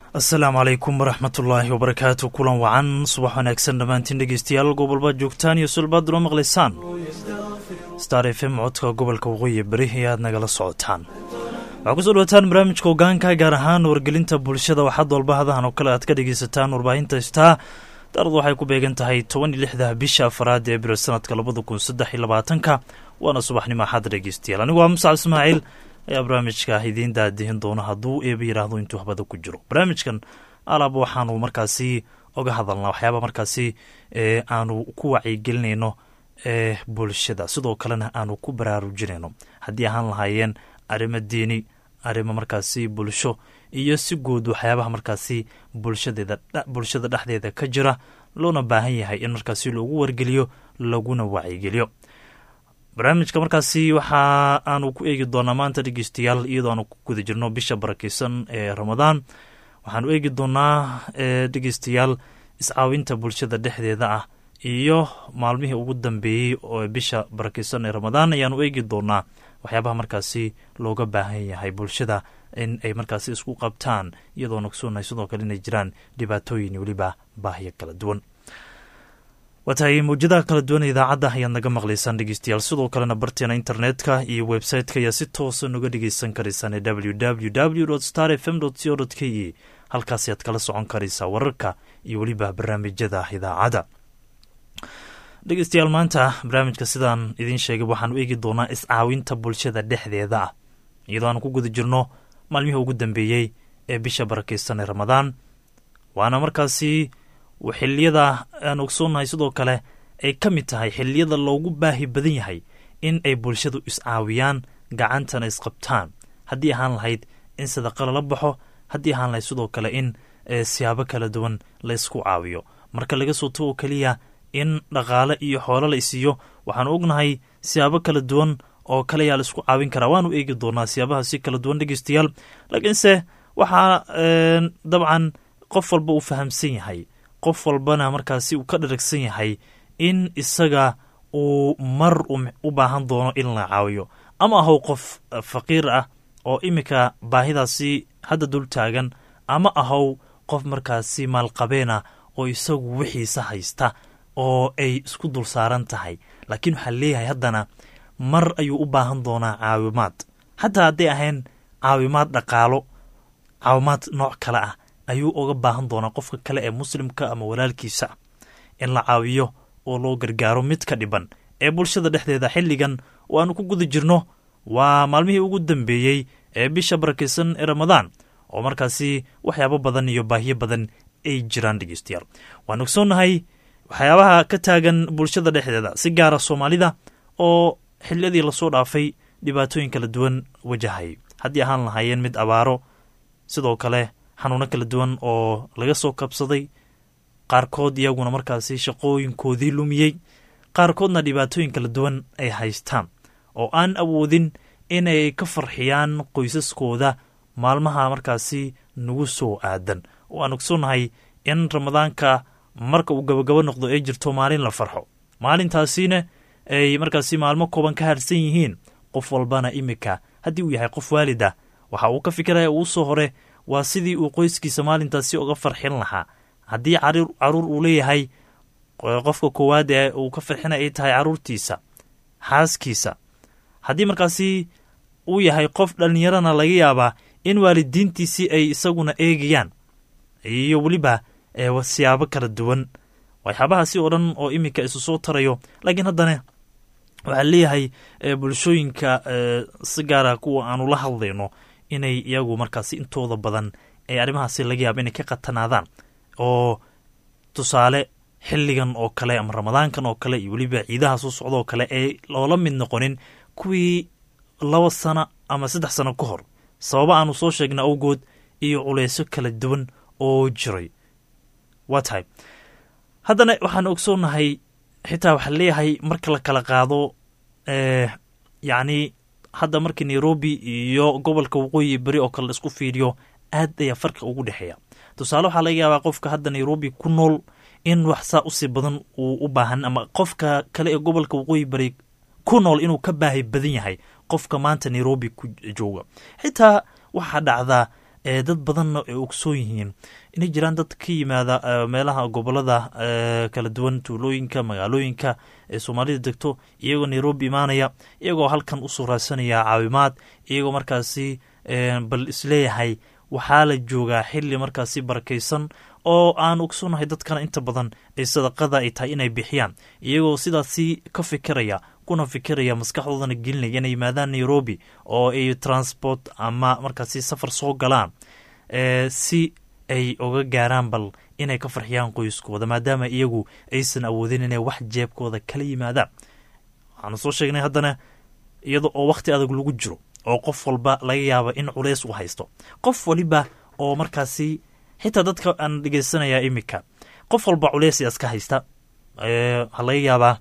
asalaamu calaykum waraxmatullaahi wabarakaatu kulan wacan subax wanaagsan dhammaantiin dhegeystayaal gobolbaad joogtaan iyo sulbaad una maqlaysaan star f m codka gobolka waqooyi beri ayaad nagala socotaan waxaa kusoo dhawataan barnaamijka hogaanka gaar ahaan wargelinta bulshada waxaad walba hadahan oo kale aad ka dhegeysataan warbaahinta staa daaradu waxay ku beegan tahay toban iyo lixda bisha afaraad ee abril sanadka labada kun saddex iyo labaatanka waana subaxnimo axad dhegeystayaal anigu waa muscab ismaaciil ayaa barnaamijka idiin daadihin doona hadduu eeba yidhaahdo intuu habada ku jiro barnaamijkan alaab waxaanu markaasi oga hadalnaa waxyaaba markaasi aanu ku wacyigelinayno ee bulshada sidoo kalena aanu ku baraarujinayno haddii ahaan lahaayeen arrimo diini arrimo markaasi bulsho iyo si guud waxyaabaha markaasi bulshadeeda bulshada dhexdeeda ka jira loona baahan yahay in markaasi loogu wargeliyo laguna wacyigeliyo barnaamijka markaasi waxa aanu ku eegi doonaa maanta dhegeystayaal iyadoo aanu ku guda jirno bisha barakeysan ee ramadaan waxaanu eegi doonaa dhegeystayaal iscaawinta bulshada dhexdeeda ah iyo maalmihii ugu dambeeyey oo bisha barakeysan ee ramadaan ayaanu eegi doonaa waxyaabaha markaasi looga baahan yahay bulshada in ay markaasi isku qabtaan iyadoo nogsoonnahay sidoo kale inay jiraan dhibaatooyin weliba baahiyo kala duwan waa tahay mawjadaha kala duwan idaacadda ayaad naga maqlaysaan dhegeystayaal sidoo kalena barteena internetka iyo website-ka ayaa si toosa noga dhegeysan karaysaan ee w w w star f m co k e halkaasi aad kala socon karaysaa wararka iyo weliba barnaamijyada idaacadda dhegeystayaal maanta barnaamijka sidaan idiin sheegay waxaanu eegi doonaa iscaawinta bulshada dhexdeeda ah iyadoo aanu ku guda jirno maalmihii ugu dambeeyey ee bisha barakeysan ee ramadaan waana markaasi xiliyada aan ogsoonnahay sidoo kale ay ka mid tahay xiliyada loogu baahi badan yahay in ay bulshadu iscaawiyaan gacantana isqabtaan haddii ahaan lahayd in sadaqa lala baxo haddii ahaan lahayd sidoo kale in siyaabo kala duwan la ysku caawiyo marka laga soo tago keliya in dhaqaale iyo xoolo la isiiyo waxaanu ognahay siyaabo kala duwan oo kale ayaa la isku caawin karaa waanu eegi doonaa siyaabaha si kala duwan dhegeystayaal laakiinse waxaa dabcan qof walba uu fahamsan yahay qof walbana markaasi uu ka dharagsan yahay in isaga uu mar u baahan doono in la caawiyo ama ahow qof faqiir ah oo iminka baahidaasi hadda dul taagan ama ahow qof markaasi maalqabeen ah oo isagu wixiisa haysta oo ay isku dul saaran tahay laakiin waxaa leeyahay haddana mar ayuu u baahan doonaa caawimaad xataa hadday ahayn caawimaad dhaqaalo caawimaad nooc kale ah ayuu uga baahan doonaa qofka kale ee muslimka ama walaalkiisa in la caawiyo oo loo gargaaro mid ka dhiban ee bulshada dhexdeeda xilligan oo aanu ku guda jirno waa maalmihii ugu dambeeyey ee bisha barakeysan ee ramadaan oo markaasi waxyaabo badan iyo baahiyo badan ay jiraan dhegeystayaal waan ogsoonnahay waxyaabaha ka taagan bulshada dhexdeeda si gaara soomaalida oo xiliyadii lasoo dhaafay dhibaatooyin kala duwan wajahay haddii ahaan lahaayeen mid abaaro sidoo kale xanuuno kala duwan oo laga soo kabsaday qaarkood iyaguna markaasi shaqooyinkoodii lumiyey qaarkoodna dhibaatooyin kala duwan ay haystaan oo aan awoodin inay ka farxiyaan qoysaskooda maalmaha markaasi nagu soo aadan oo aan ogsoonnahay in ramadaanka marka uu gabagabo noqdo ay jirto maalin la farxo maalintaasina ay markaasi maalmo kooban ka harsan yihiin qof walbana iminka haddii uu yahay qof waalid ah waxa uu ka fikiraya uu soo hore waa sidii uu qoyskiisa maalintaasi uga farxin lahaa haddii caruur uu leeyahay qofka koowaad ee uu ka farxina ay tahay caruurtiisa xaaskiisa haddii markaasi uu yahay qof dhallinyarana laga yaabaa in waalidiintiisii ay isaguna eegayaan iyo weliba siyaabo kala duwan waxyaabahaasi oo dhan oo iminka isu soo tarayo laakiin haddana waxaa leeyahay bulshooyinka si gaara kuwa aanu la hadlayno inay iyagu markaasi intooda badan ee arrimahaasi laga yaaba inay ka qatanaadaan oo tusaale xilligan oo kale ama ramadaankan oo kale iyo weliba ciidaha soo socda oo kale ee loola mid noqonin kuwii laba sano ama saddex sano ka hor sababa aanu soo sheegna awgood iyo culeysyo kala duwan oo jiray waa tahay haddana waxaan ogsoonnahay xitaa waxaa leeyahay marka la kala qaado yacni hadda markii nairobi iyo gobolka waqooyi beri oo kale la isku fiiriyo aad ayaa farqi ugu dhexeeya tusaale waxaa laga yaabaa qofka hadda nairobi ku nool in wax saa usii badan uu u baahan ama qofka kale ee gobolka waqooyi bari ku nool inuu ka baahi badan yahay qofka maanta nairobi ku jooga xitaa waxaa dhacdaa dad badanna ay ogsoon yihiin inay jiraan dad ka yimaada meelaha gobolada kala duwan tuulooyinka magaalooyinka ee soomaalida degto iyagoo nairobi imaanaya iyagoo halkan usoo raadsanaya caawimaad iyagoo markaasi bal isleeyahay waxaa la joogaa xili markaasi barakaysan oo aan ogsoonahay dadkana inta badan ay sadaqada ay tahay inay bixiyaan iyagoo sidaasi ka fikiraya kuna fikiraya maskaxdoodana gelinaya inay yimaadaan nairobi oo ay transport ama markaasi safar soo galaan si ay oga gaaraan bal inay ka farxiyaan qoyskooda maadaama iyagu aysan awoodin inay wax jeebkooda kala yimaadaan waxaanu soo sheegnay haddana iyada oo wakhti adag lagu jiro oo qof walba laga yaaba in culeys u haysto qof waliba oo markaasi xitaa dadka aan dhegeysanaya iminka qof walba culeys iska haysta waxaa laga yaabaa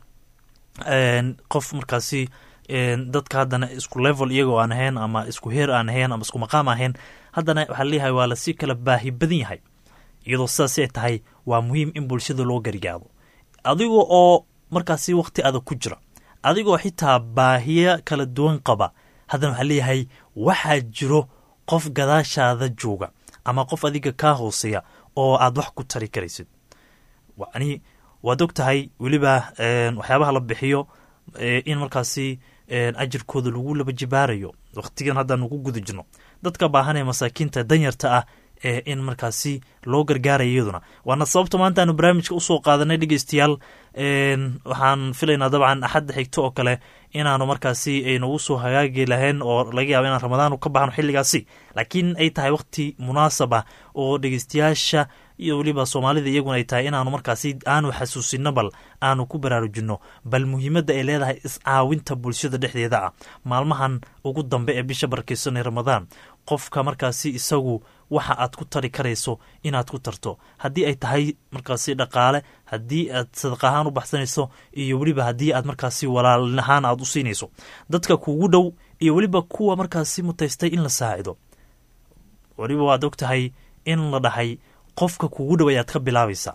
qof markaasi dadka haddana isku level iyagoo aan ahayn ama isku heer aan ahayn ama isku maqaam ahayn haddana waxaa leeyahay waa lasii kala baahi badan yahay iyadoo sidaas ay tahay waa muhiim in bulshada loo gargaado adiga oo markaasi wakhti adag ku jira adigoo xitaa baahiya kala duwan qaba haddana waxaa leeyahay waxaa jiro qof gadaashaada jooga ama qof adiga kaa hooseeya oo aad wax ku tari karaysid yani waad og tahay weliba waxyaabaha la bixiyo in markaasi ajirkooda lagu laba jibaarayo wakhtigan haddaan ku guda jirno dadka baahanee masaakiinta danyarta ah ee in markaasi loo gargaaraya iyaduna waana sababta maanta aanu barnaamijka usoo qaadanay dhegeystayaal waxaan filaynaa dabcan axadda xigto oo kale inaanu markaasi aynagu soo hagaagi lahayn oo laga yaaba inaan ramadaan ka baxno xilligaasi laakiin ay tahay wakhti munaasab ah oo dhegeystayaasha iyo weliba soomaalida iyaguna ay tahay inaanu markaasi aanu xasuusino bal aanu ku baraarujinno bal muhiimadda ay leedahay iscaawinta bulshada dhexdeeda ah maalmahan ugu dambe ee bisha barakeysanay ramadaan qofka markaasi isagu waxa aad ku tari karayso inaad ku tarto haddii ay tahay markaasi dhaqaale haddii aad sadaq ahaan u baxsanayso iyo weliba haddii aad markaasi walaal ahaan aad u siinayso dadka kugu dhow iyo weliba kuwa markaasi mutaystay in la saacido weliba waad og tahay in la dhahay qofka kugu dhow ayaad ka bilaabaysaa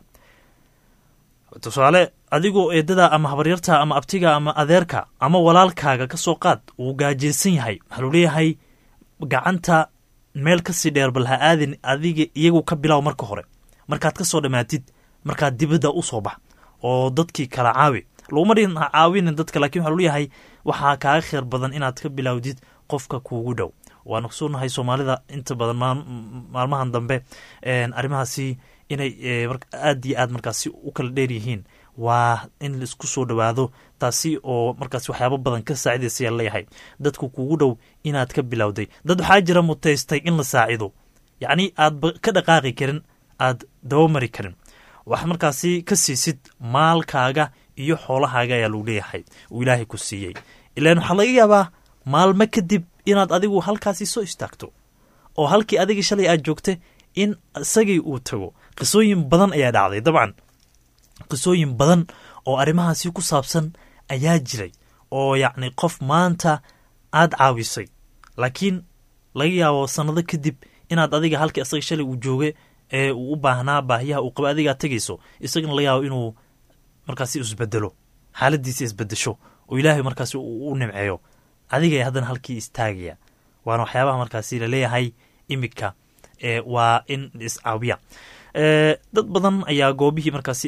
tusaale adigoo eedada ama habaryarta ama abtiga ama adeerka ama walaalkaaga ka soo qaad uu gaajeysan yahay waxaa lu leeyahay gacanta meel kasii dheer bal ha aadin adiga iyagu ka bilaw marka hore markaad ka soo dhammaatid markaad dibadda u soo bax oo dadkii kala caawi laguma dhin ha caawinin dadka lakin waxaa luleeyahay waxaa kaaga kheyr badan inaad ka bilowdid qofka kuugu dhow waan ogsoonnahay soomaalida inta badan maalmahan dambe arrimahaasi inay aad iyo aad markaasi u kala dheer yihiin waa in laisku soo dhowaado taasi oo markaas waxyaaba badan ka saacidaysa yaa leeyahay dadku kugu dhow inaad ka bilowday dad waxaa jira mutaystay in la saacido yacni aadba ka dhaqaaqi karin aad dabamari karin wax markaasi ka siisid maalkaaga iyo xoolahaaga ayaa lagu leeyahay uu ilaahay ku siiyey ilaan waxaa laga yaabaa maalmo kadib inaad adigu halkaasi soo istaagto oo halkii adigii shalay aad joogta in isagii uu tago qisooyin badan ayaa dhacday dabcan qisooyin badan oo arrimahaasi ku saabsan ayaa jiray oo yacni qof maanta aad caawisay laakiin laga yaabo sannado kadib inaad adiga halkii isaga shalay uu jooga ee uu u baahnaa baahiyaha uu qaba adigaa tegayso isagana laga yaabo inuu markaasi isbedelo xaaladiisa isbedesho oo ilaahay markaasi u nimceeyo adiga haddana halkii istaagaya waana waxyaabaha markaasi laleeyahay imika waa in iscaawiya dad badan ayaa goobihii markaasi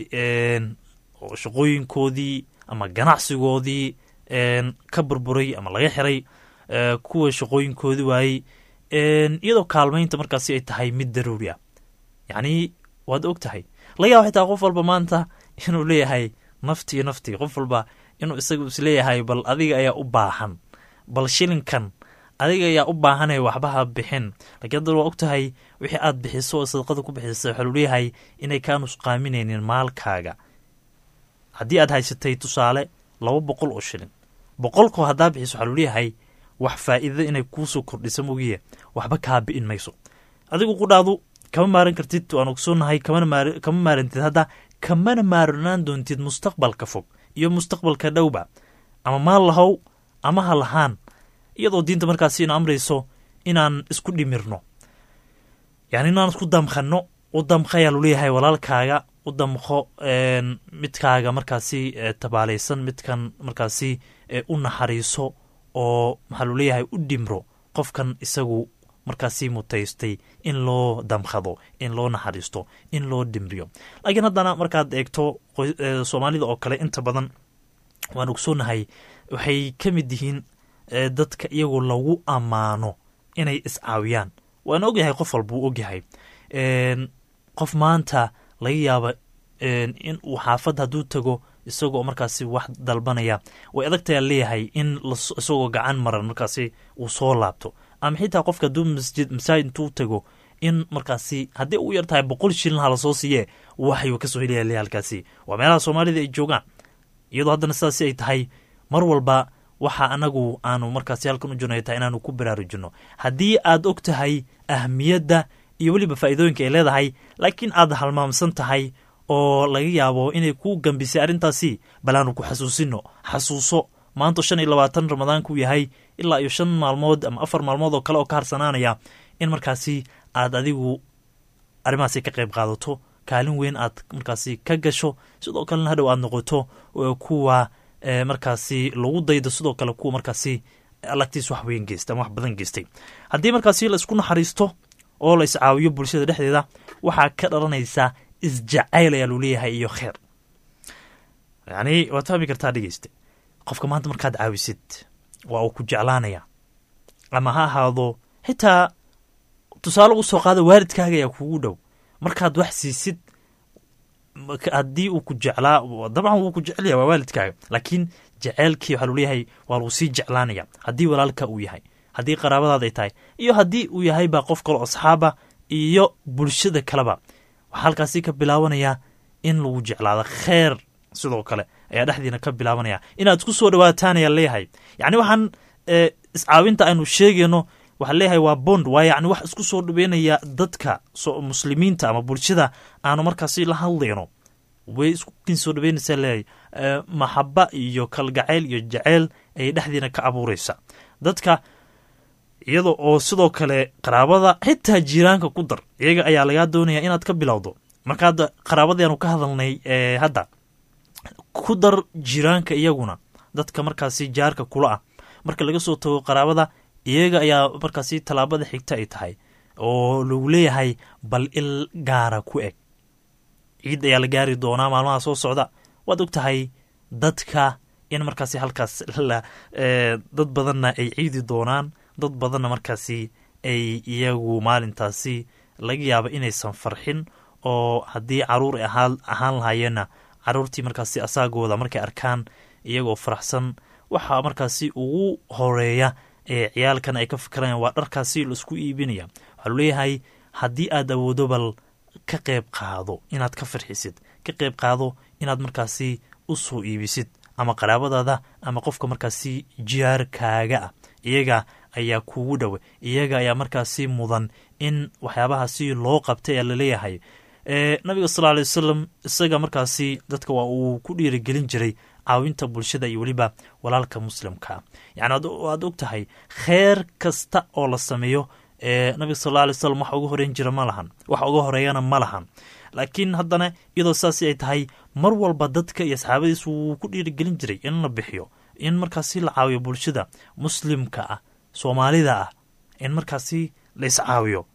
shaqooyinkoodii ama ganacsigoodii ka burburay ama laga xiray kuwa shaqooyinkoodii waayey iyadoo kaalmaynta markaasi ay tahay mid daruuri ah yacni waad og tahay laga yaaba xitaa qof walba maanta inuu leeyahay naftii naftii qof walba inuu isagu isleeyahay bal adiga ayaa u baahan bal shilinkan adiga ayaa u baahanaya waxbaha bixin lakiin haddana waa og tahay wixii aad bixiso oo sadaqada ku bixisa waxaa luleeyahay inay kaa nusqaaminaynin maalkaaga haddii aad haysatay tusaale laba boqol oo shilin boqolkoo haddaa bixiso waxaa luleeyahay wax faa'iida inay kuusoo kordhisa mogiye waxba kaa bi'in mayso adigu qudhaadu kama maaran kartid waan ogsoonahay kama maarantid hadda kamana maaranaan doontid mustaqbalka fog iyo mustaqbalka dhowba ama maal lahow ama ha lahaan iyadoo diinta markaasi ina amrayso inaan isku dhimirno yani inaan isku damkhanno u damkha ayaa luleeyahay walaalkaaga u damkho midkaaga markaasi tabaalaysan midkan markaasi u naxariiso oo maxaa luleeyahay u dhimro qofkan isagu markaasi mutaystay in loo damkhado in loo naxariisto in loo dhimriyo laakiin haddana markaad eegto soomaalida oo kale inta badan waan ogsoonahay waxay ka mid yihiin dadka iyagoo lagu ammaano inay iscaawiyaan waan ogyahay qof walba uu ogyahay qof maanta laga yaaba in uu xaafad hadduu tago isagoo markaasi wax dalbanaya way adagtayaa leeyahay in isagoo gacan maran markaasi uu soo laabto ama xitaa qofka hadduu masjid masaajid intuu tago in markaasi haddii u yar tahay boqol shilin ha lasoo siiye waxayuu kasoo helaya leeyahay halkaasi waa meelaha soomaalida ay joogaan iyadoo haddana sidaasi ay tahay mar walba waxa anagu aanu markaasi halkan u jirno ay tahay inaanu ku baraarujinno haddii aad og tahay ahmiyadda iyo weliba faa'iidooyinka ay leedahay laakiin aad halmaamsan tahay oo laga yaabo inay ku gambisay arrintaasi balaanu ku xasuusino xasuuso maanta shan iyo labaatan ramadaanku yahay ilaa iyo shan maalmood ama afar maalmood oo kale oo ka harsanaanaya in markaasi aad adigu arrimahaasi ka qayb qaadato kaalin weyn aad markaasi ka gasho sidoo kalena hadhow aad noqoto kuwa markaasi lagu daydo sidoo kale kuwa markaasi lagtiis wax weyn geysta ama wax badan geystay haddii markaasi la isku naxariisto oo la iscaawiyo bulshada dhexdeeda waxaa ka dhalanaysa isjacayl ayaa lu leeyahay iyo kheer yacni waad fahmi kartaa dhegeyste qofka maanta markaad caawisid waa uu ku jeclaanaya ama ha ahaado xitaa tusaale ugu soo qaada waalidkaaga ayaa kugu dhow markaad wax siisid haddii uu ku jeclaa dabcan wuu ku jecelya waa waalidkaaga laakiin jeceelkii waxaa lu leeyahay waa lagu sii jeclaanaya haddii walaalka uu yahay haddii qaraabadaada ay tahay iyo haddii uu yahay baa qof kale oo asxaaba iyo bulshada kaleba waxaa halkaasi ka bilaabanaya in lagu jeclaado kheer sidoo kale ayaa dhexdiina ka bilaabanaya inaad isku soo dhawaataan ayaa leeyahay yacni waxaan iscaawinta aynu sheegayno waxaa leeyahay waa bond waa yacni wax isku soo dhaweynaya dadka muslimiinta ama bulshada aanu markaasi la hadlayno way iskukin soo dhaweynaysaa leeyahay maxaba iyo kalgacayl iyo jaceyl ayay dhexdiina ka abuureysa dadka iyada oo sidoo kale qaraabada xitaa jiiraanka ku dar iyaga ayaa lagaa doonaya inaad ka bilowdo marka hadda qaraabadaanu ka hadalnay hadda ku dar jiiraanka iyaguna dadka markaasi jaarka kula ah marka laga soo tago qaraabada iyaga ayaa markaasi tallaabada xigta ay tahay oo lagu leeyahay bal il gaara ku eg ciid ayaa la gaari doonaa maalmaha soo socda waad og tahay dadka in markaasi halkaas dad badanna ay ciidi doonaan dad badanna markaasi ay iyagu maalintaasi laga yaaba inaysan farxin oo haddii caruur ay ahaan lahaayeenna caruurtii markaasi asaagooda markay arkaan iyagoo faraxsan waxaa markaasi ugu horeeya ee ciyaalkan ay ka fikirayaan waa dharkaasi laisku iibinaya waxaa lu leeyahay haddii aad awoodo bal ka qayb qaado inaad ka farxisid ka qayb qaado inaad markaasi u soo iibisid ama qaraabadaada ama qofka markaasi jiyaarkaaga ah iyaga ayaa kugu dhowe iyaga ayaa markaasi mudan in waxyaabahaasi loo qabtay ayaa laleeyahay nabiga sal alay wasalam isaga markaasi dadka waa uu ku dhiirigelin jiray caawinta bulshada iyo weliba walaalka muslimkaa yani waad og tahay kheer kasta oo la sameeyo nabiga sal alay wasalam wax uga horeyn jira ma lahan wax uga horeeyana ma lahan laakiin haddana iyadoo saasi ay tahay mar walba dadka iyo asxaabadiis wuu ku dhiirigelin jiray in la bixiyo in markaasi la caawiyo bulshada muslimka ah soomaalida ah in markaasi la iscaawiyo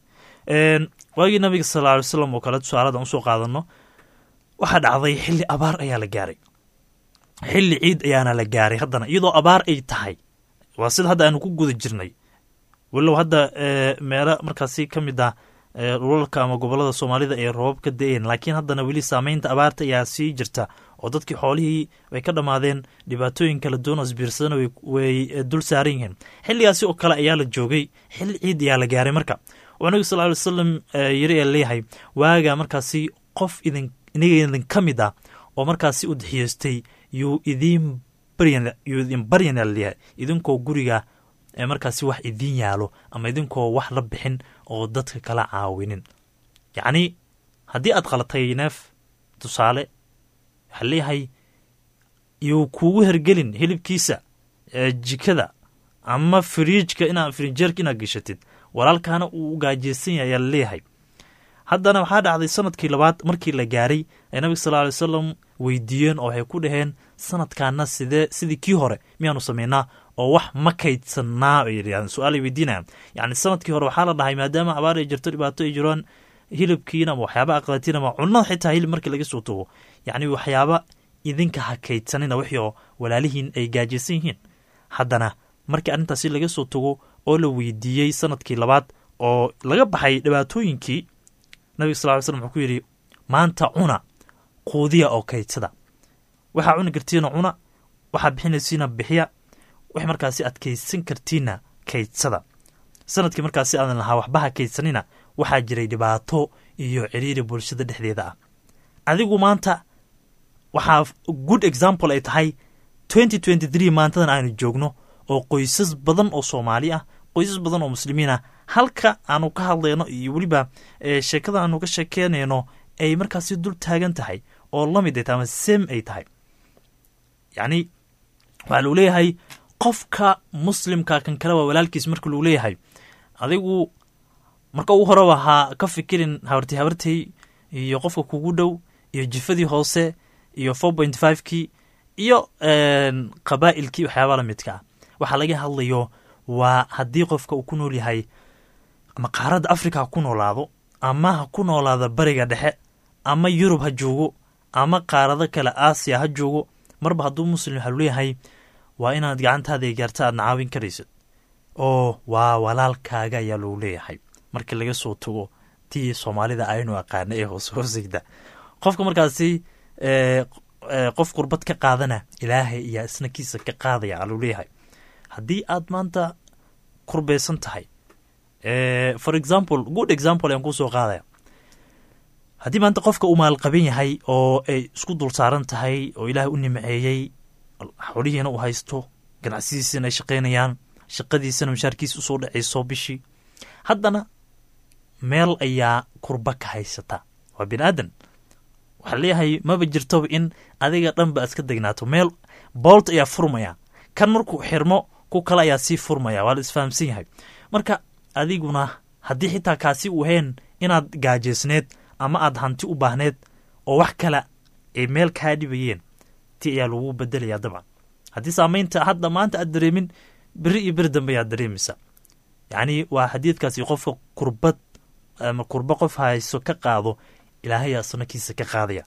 waagii nabiga sal ly wasalam oo kale tusaaladan usoo qaadano waxaa dhacday xilli abaar ayaa la gaaray xilli ciid ayaana la gaaray haddana iyadoo abaar ay tahay waa sida hadda aanu ku guda jirnay walow hadda meelo markaasi ka mid ah dhulalka ama gobolada soomaalida ee roobab ka da-een laakiin haddana weli saameynta abaarta ayaa sii jirta oo dadkii xoolihii way ka dhammaadeen dhibaatooyin kala duwan oo isbiirsadana way dul saaran yihiin xilligaasi oo kale ayaa la joogay xilli ciid ayaa la gaaray marka oo nabiga sal ly wasalam yiri ee leeyahay waaga markaasi qof idin iniga idin ka mid ah oo markaasi u daxiyeystay yuu idiin baryayuu idin baryana leeyahay idinkoo guriga markaasi wax idiin yaalo ama idinkoo wax la bixin oo dadka kala caawinin yacni haddii aad qalatay neef tusaale waxaa leeyahay yuu kuugu hergelin hilibkiisa jikada ama firiijka inaa firijeerka inaad geshatid walaalkaana uu gaajeysan yahay ayaa laleeyahay haddana waxaa dhacday sanadkii labaad markii la gaaray ay nabiga sal alay wasalam weydiiyeen oo waxay ku dhaheen sanadkaana sidee sidii kii hore miyaanu samaynaa oo wax ma kaydsanaa bay yidhahdeen su-aalay weydiinayaan yacni sanadkii hore waxaa la dhahay maadaama abaar ay jirto dhibaato ay jiraan hilibkiina ama waxyaaba aqlatiin ama cunada xitaa hilib markii laga soo tago yacni waxyaaba idinka ha kaydsanina wixii oo walaalihiin ay gaajaysan yihiin haddana markii arrintaasi laga soo tago oo la weydiiyey sanadkii labaad oo laga baxay dhibaatooyinkii nabiga sal ly slm wuxuu ku yidhi maanta cuna quudiya oo kaydsada waxaa cuni kartiina cuna waxaa bixinaysiina bixiya wax markaasi aad kaydsan kartiinna kaydsada sanadkii markaasi aadan lahaa waxbaha kaydsanina waxaa jiray dhibaato iyo ciriiri bulshada dhexdeeda ah adigu maanta waxaa good example ay tahay twenty twenty three maantadan aanu joogno oo qoysas badan oo soomaali ah qoysas badan oo muslimiin ah halka aanu ka hadlayno iyo weliba sheekada aanu ka sheekeynayno ay markaasi dul taagan tahay oo lamid ay tahay ama sem ay tahay yacni waxaa lagu leeyahay qofka muslimka kan kale waa walaalkiis marka lagu leeyahay adigu marka ugu horeba ha ka fikirin habartay habartay iyo qofka kugu dhow iyo jifadii hoose iyo four point five kii iyo qabaa'ilkii waxyaaba la midka ah waxaa laga hadlayo waa haddii qofka uu ku nool yahay ama qaaradda africa ha ku noolaado ama ha ku noolaado bariga dhexe ama yurub ha joogo ama qaarado kale aasiya ha joogo marba hadduu muslim waxaa luleeyahay waa inaad gacantaada gaarta aadna caawin karaysid oo waa walaalkaaga ayaa lagu leeyahay markii laga soo tago tii soomaalida aynu aqaana ee hoos hoosigda qofka markaasi qof qurbad ka qaadana ilaahay ayaa isna kiisa ka qaadaya aluu leeyahay haddii aad maanta kurbeysan tahay for example good example ayaan kusoo qaadaya haddii maanta qofka uu maalqaban yahay oo ay isku dul saaran tahay oo ilaahay u nimceeyey xolihiina uu haysto ganacsadiisina ay shaqaynayaan shaqadiisana mashaarkiisa usoo dhacayso bishii haddana meel ayaa kurba ka haysata waa bini aadan waxaa leeyahay maba jirtoba in adiga dhanba aad ka degnaato meel boolt ayaa furmaya kan markuu xirmo ku kale ayaa sii furmaya waa la isfahamsan yahay marka adiguna haddii xitaa kaasi uu hayn inaad gaajeysneed ama aad hanti u baahneed oo wax kale ay meel kaa dhibayeen ti ayaa lagu bedelayaa dabcan haddii saamaynta hadda maanta aad dareemin beri iyo beri dambe ayaad dareemaysa yacni waa xadiidkaasi qofka kurbad ama kurba qof hayso ka qaado ilaahayaa sanakiisa ka qaadaya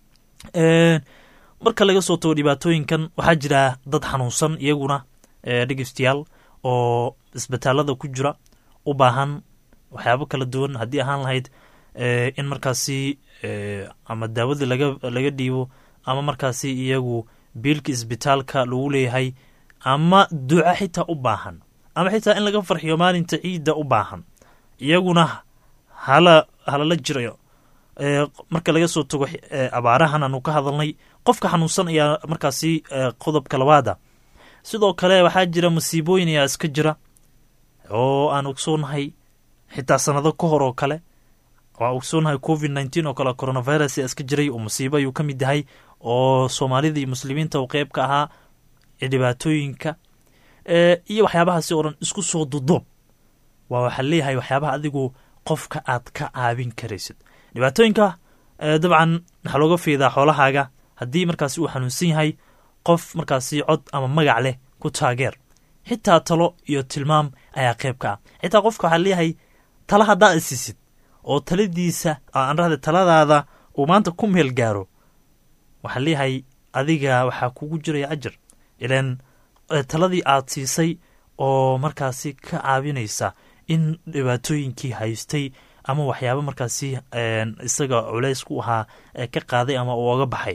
marka laga soo tago dhibaatooyinkan waxaa jira dad xanuunsan iyaguna dhegeystayaal oo isbitaalada ku jira u baahan waxyaabo kala duwan haddii ahaan lahayd in markaasi ama daawadii laga laga dhiibo ama markaasi iyagu biilka isbitaalka lagu leeyahay ama duco xitaa u baahan ama xitaa in laga farxiyo maalinta ciidda u baahan iyaguna hala halala jirayo marka laga soo tago abaarahan aanu ka hadalnay qofka xanuunsan ayaa markaasi qodobka labaada sidoo kale waxaa jira masiibooyin ayaa iska jira oo aan ogsoonahay xitaa sanado ka hor oo kale waa ogsoonahay covid nneteen oo kale coronavirus ayaa iska jiray oo musiibo ayuu ka mid yahay oo soomaalida iyo muslimiinta uu qeyb ka ahaa dhibaatooyinka iyo waxyaabahaasi oo dhan isku soo dudoob waa waxaa leeyahay waxyaabaha adigu qofka aad ka caawin karaysid dhibaatooyinka dabcan waxaa looga fiidaa xoolahaaga haddii markaasi uu xanuunsan yahay qof markaasi cod ama magac leh ku taageer xitaa talo iyo tilmaam ayaa qeyb ka ah xitaa qofka waxaa leeyahay tala haddaa isisid oo taladiisa aanrahda taladaada uu maanta ku meel gaaro waxaa leeyahay adiga waxaa kugu jiraya ajar ilan taladii aad siisay oo markaasi ka caawinaysa in dhibaatooyinkii haystay ama waxyaaba markaasi isaga culeys ku ahaa ka qaaday ama uu oga baxay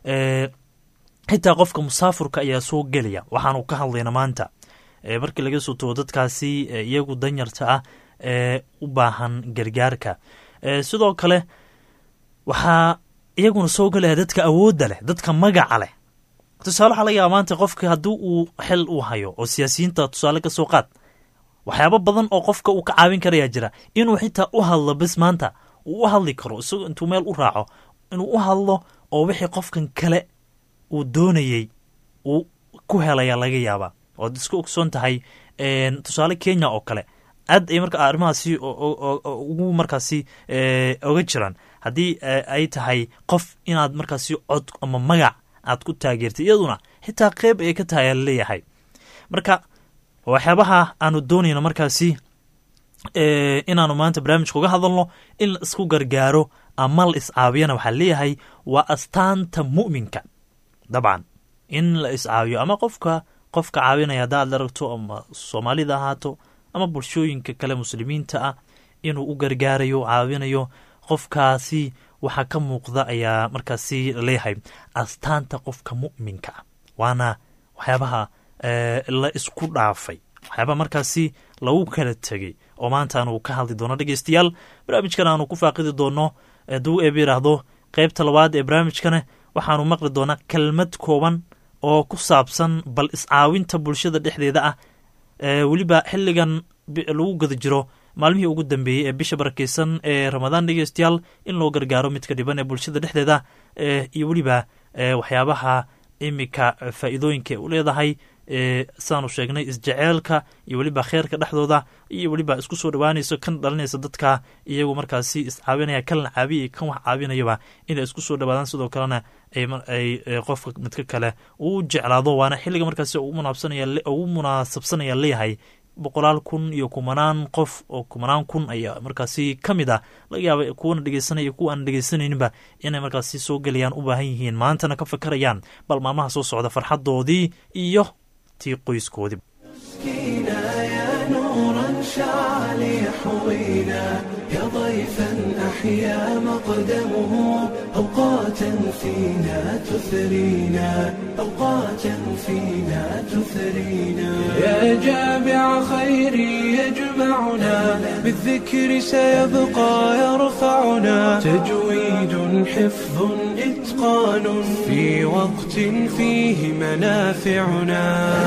xitaa qofka musaafurka ayaa soo gelaya waxaanu ka hadlayna maanta markii laga soo tago dadkaasi iyagu danyarta ah ee u baahan gargaarka sidoo kale waxaa iyaguna soo gelaya dadka awoodda leh dadka magaca leh tusaale waxaa laga yaaba maanta qofka haddii uu xil uu hayo oo siyaasiyiinta tusaale ka soo qaad waxyaabo badan oo qofka uu ka caawin karayaa jira inuu xitaa u hadlo bes maanta uu u hadli karo isagoo intuu meel u raaco inuu u hadlo oo wixii qofkan kale uu doonayey uu ku helaya laga yaabaa oad isku ogsoon tahay tusaale kenya oo kale aad ay marka arrimahaasi ugu markaasi oga jiraan haddii ay tahay qof inaad markaasi cod ama magac aad ku taageertay iyaduna xitaa qeyb ay ka tahay ala leeyahay marka waxyaabaha aanu doonayno markaasi inaanu maanta barnaamijka uga hadalno in la isku gargaaro ama la iscaawiyana waxaa leeyahay waa astaanta mu'minka dabcan in la iscaawiyo ama qofka qofka caawinaya hadda aad aragto ama soomaalida ahaato ama bulshooyinka kale muslimiinta ah inuu u gargaarayo caawinayo qofkaasi waxaa ka muuqda ayaa markaasi laleeyahay astaanta qofka mu'minka ah waana waxyaabaha la isku dhaafay waxyaabaha markaasi lagu kala tegey oo maanta aanu ka hadli doono dhegeystayaal barnaamijkan aanu ku faaqidi doono duu eeb yidhaahdo qeybta labaad ee barnaamijkana waxaanu maqli doonaa kelmad kooban oo ku saabsan bal iscaawinta bulshada dhexdeeda ah weliba xilligan lagu gada jiro maalmihii ugu dambeeyey ee bisha barakeysan ee ramadaan dhegeystayaal in loo gargaaro midka dhiban ee bulshada dhexdeeda iyo weliba waxyaabaha imika faa'iidooyinka u leedahay saanu sheegnay isjeceelka iyo weliba kheerka dhexdooda iyo weliba isku soo dhawaanayso kan dhalinaysa dadka iyagu markaasi iscaawinaya kalna caabiya kan wax caawinayaba inay isku soo dhawaadaan sidoo kalena ay qofka midka kale uu jeclaado waana xilliga markaasi ugu munaasabsanaya leeyahay boqolaal kun iyo kumanaan qof oo kumanaan kun ayaa markaasi ka mid ah laga yaaba kuwana dhegeysanaya iyo kuwa aan dhegeysanayninba inay markaasi soo gelayaan u baahan yihiin maantana ka fakarayaan bal maalmaha soo socda farxadoodii iyo tii qoyskoodii يا ضيفا أحيا مقدمه أوقاتا فينا تثرينا أوقاتا فينا تثرينا يا جامع خير يجمعنا بالذكر سيبقى يرفعنا تجويد حفظ إتقان في وقت فيه منافعنا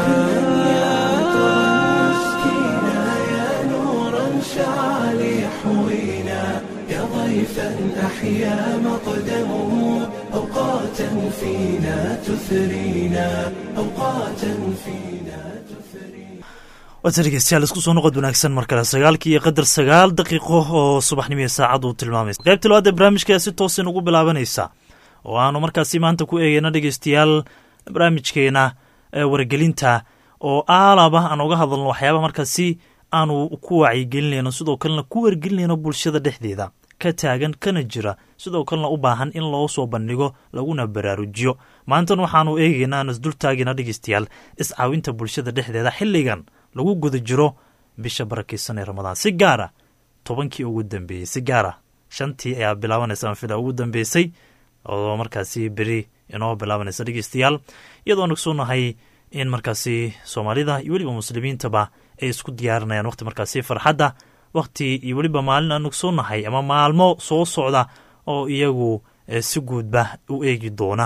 شعل يحوينا يا ضيفا أحيا مقدمه أوقاتا فينا تثرينا أوقاتا فينا تثرينا waata dhegeystayaal isku soo noqod wanaagsan mar kale sagaalkii iyo qadar sagaal daqiiqo oo subaxnimo saacad uu tilmaamaysa qaybta labaad ee barnaamijka si toosin ugu bilaabanaysa oo aanu markaasi maanta ku eegeyna dhegeystayaal barnaamijkeena wargelinta oo aalaba aan uga hadalno waxyaaba markaasi aanu ku wacyigelinayno sidoo kalena ku wargelinayno bulshada dhexdeeda ka taagan kana jira sidoo kalena u baahan in loo soo bandhigo laguna baraarujiyo maantan waxaanu eegeynaa aan isdultaagina dhegeystayaal iscaawinta bulshada dhexdeeda xilligan lagu guda jiro bisha barakeysan ee ramadaan si gaara tobankii ugu dambeeyey si gaara shantii ayaa bilaabanaysa anfila ugu dambeysay oo markaasi beri inoo bilaabanaysa dhegeystayaal iyadoo nagsuunahay in markaasi soomaalida iyo weliba muslimiintaba ay isku diyaarinayaan waqti markaasi farxadda waqti iyo weliba maalin aan nugsuunahay ama maalmo soo socda oo iyagu si guudba u eegi doona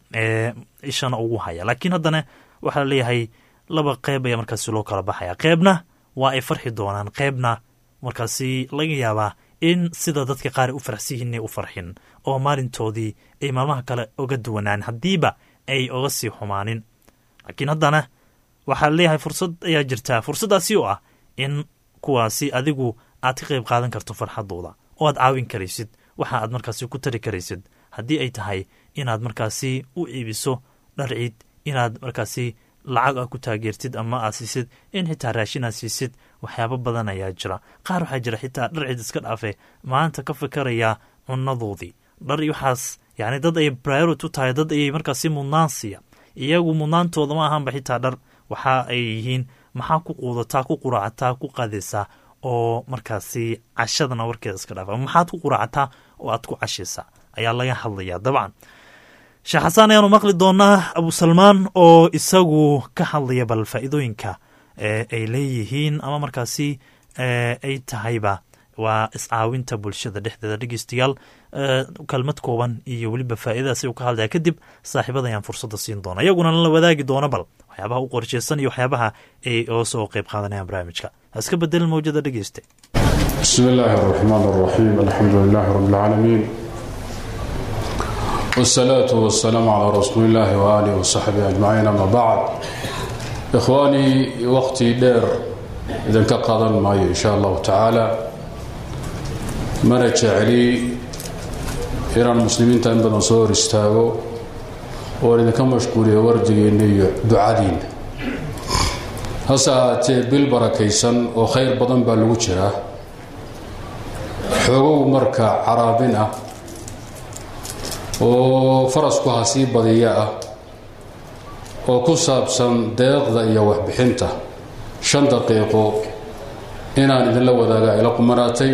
ishana ugu haya laakiin haddana waxaa laleeyahay laba qeyb ayaa markaasi loo kala baxaya qeybna waa ay farxi doonaan qeybna markaasi laga yaabaa in sida dadka qaar u faraxsan yihiin inay u farxin oo maalintoodii ay maalmaha kale oga duwanaan haddiiba ay oga sii xumaanin laakiin haddana waxaa leeyahay fursad ayaa jirtaa fursaddaasi oo ah in kuwaasi adigu aad ka qayb qaadan karto farxadooda oo aad caawin karaysid waxa aad markaasi ku tari karaysid haddii ay tahay inaad markaasi u iibiso dhar ciid inaad markaasi lacag a ku taageertid ama aad siisid in xitaa raashin aad siisid waxyaabo badan ayaa jira qaar waxaa jira xitaa dhar ciid iska dhaafe maanta ka fikarayaa cunadoodii dhar iyo waxaas yacni dad ayay priority u tahay dad ayay markaasi mudnaan siiya iyagu mudnaantooda ma ahaanba xitaa dhar waxa ay yihiin maxaa ku quudataa ku quraacataa ku qaadaysaa oo markaasi cashadana warkeeda iska dhaafa maxaad ku quraacataa oo aad ku cashaysaa ayaa laga hadlayaa dabcan sheekh xasaan ayaanu maqli doonaa abusalmaan oo isagu ka hadlaya bal faa'iidooyinka ay leeyihiin ama markaasi ay tahayba waa iscaawinta bulshada dhexdeeda dhegeystayaal kelmad kooban iyo weliba faa'iidadaasi uu ka hadlaya kadib saaxiibada ayaan fursadda siin doona iyaguna la wadaagi doona bal waxyaabaha u qorsheysan iyo waxyaabaha ay oo soo qayb qaadanayaan barnaamijka haska bedelin mawjada dhegeyste bismi illaahi araxmaan araxiim alxamdu lilaahi rabi اlcaalamiin wsalaatu wasalaamu calaa rasuuli illaahi waaalihi wasaxbihi ajmaciin ama bacd ikhwaanii waqti dheer idinka qaadan maayo in sha allahu tacaala mana jecli inaan muslimiinta in badan soo hor istaago oon idinka mashquuliyo wardigiinna iyo ducadiinna hase ahaatee bil barakaysan oo khayr badan baa lagu jiraa xoogow marka caraabin ah oo farasku ha sii badiya ah oo ku saabsan deeqda iyo waxbixinta shan daqiiqo inaan idinla wadaaga ila qumanaatay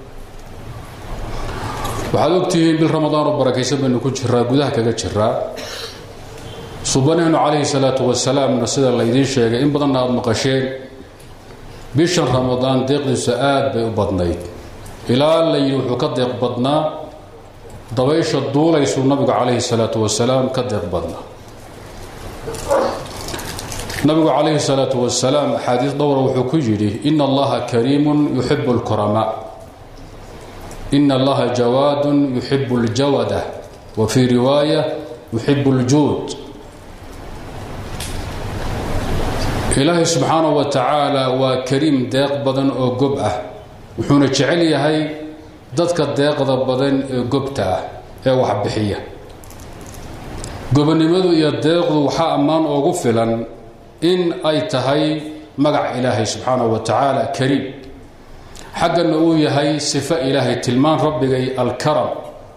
waxaad ogtihiin bil ramadaan oo barakaysan baynu ku jiraa gudaha kaga jiraa subanahnu calayhi salaatu wasalaamna sida laydiin sheegay in badanna aada maqasheen bishan ramadaan deeqdiisu aad bay u badnayd ilaa layidhi wuxuu ka deeq badnaa dabaysha duulaysuu nabigu calayhi salaatu wasalaam ka deeq badnaa nabigu calayhi salaatu wasalaam axaadiis dhowra wuxuu ku yidhi ina allaha kariimun yuxibu lkuramaa ina allaha jawaadun yuxibu ljawada wa fii riwaaya yuxibu ljuud ilaahay subxaanahu wa tacaala waa kariim deeq badan oo gob ah wuxuuna jecel yahay dadka deeqda badan ee gobta ah ee waxbixiya gobonimadu iyo deeqdu waxaa ammaan oogu filan in ay tahay magac ilaahay subxaanahu wa tacaala kariim xaggana uu yahay sifo ilaahay tilmaan rabbigay alkaram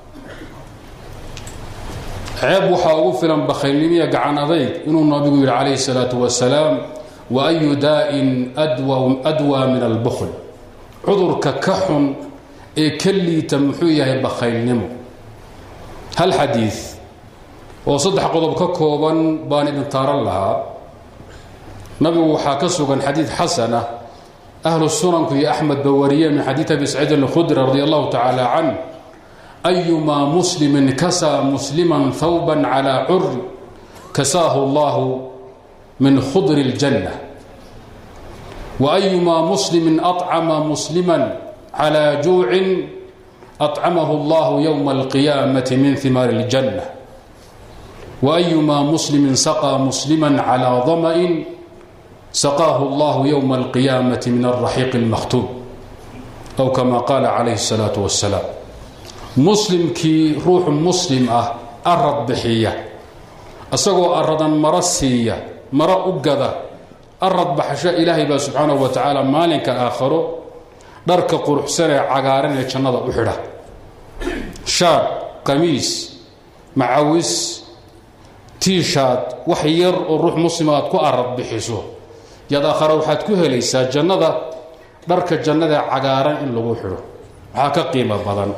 ceeb waxaa ugu filan bakhaylnimiya gacan adayg inuu nabigu yidhi calayhi salaatu wasalaam wa ayu daa'in adwaa min albukhl cudurka ka xun ee ka liita muxuu yahay bakhaylnimo hal xadiid oo saddex qodob ka kooban baan idin taaran lahaa nabigu waxaa ka sugan xadiid xasan ah ahlu sunanku iyo axmed ba wariyeen min xadiid abi saciid alkhudri radi allahu tacaala can ayumaa muslimin kasaa musliman hawban calaa curi kasaahu allahu min khudri اljanna waayumaa muslimin acama musliman calaa juucin acamahu allahu yowma alqiyaamati min himaari اljanna waayumaa muslimin saqaa musliman calaa dama'in saqaahu allahu yowma alqiyaamati min alraxiiq اlmakhtuum aw kama qaala calayhi الsalaatu wasalaam muslimkii ruuxu muslim ah arad bixiya isagoo aradan maro siiya maro u gada arad baxsho ilaahay baa subxaanahu wa tacaala maalinka aakharo dharka quruxsan ee cagaaran ee jannada u xidha shaad qamiis macawis tiishaad wax yar oo ruux muslima aad ku arad bixiso yaad aakhare waxaad ku helaysaa jannada dharka jannadaee cagaaran in lagu xidho waxaa ka qiimo badan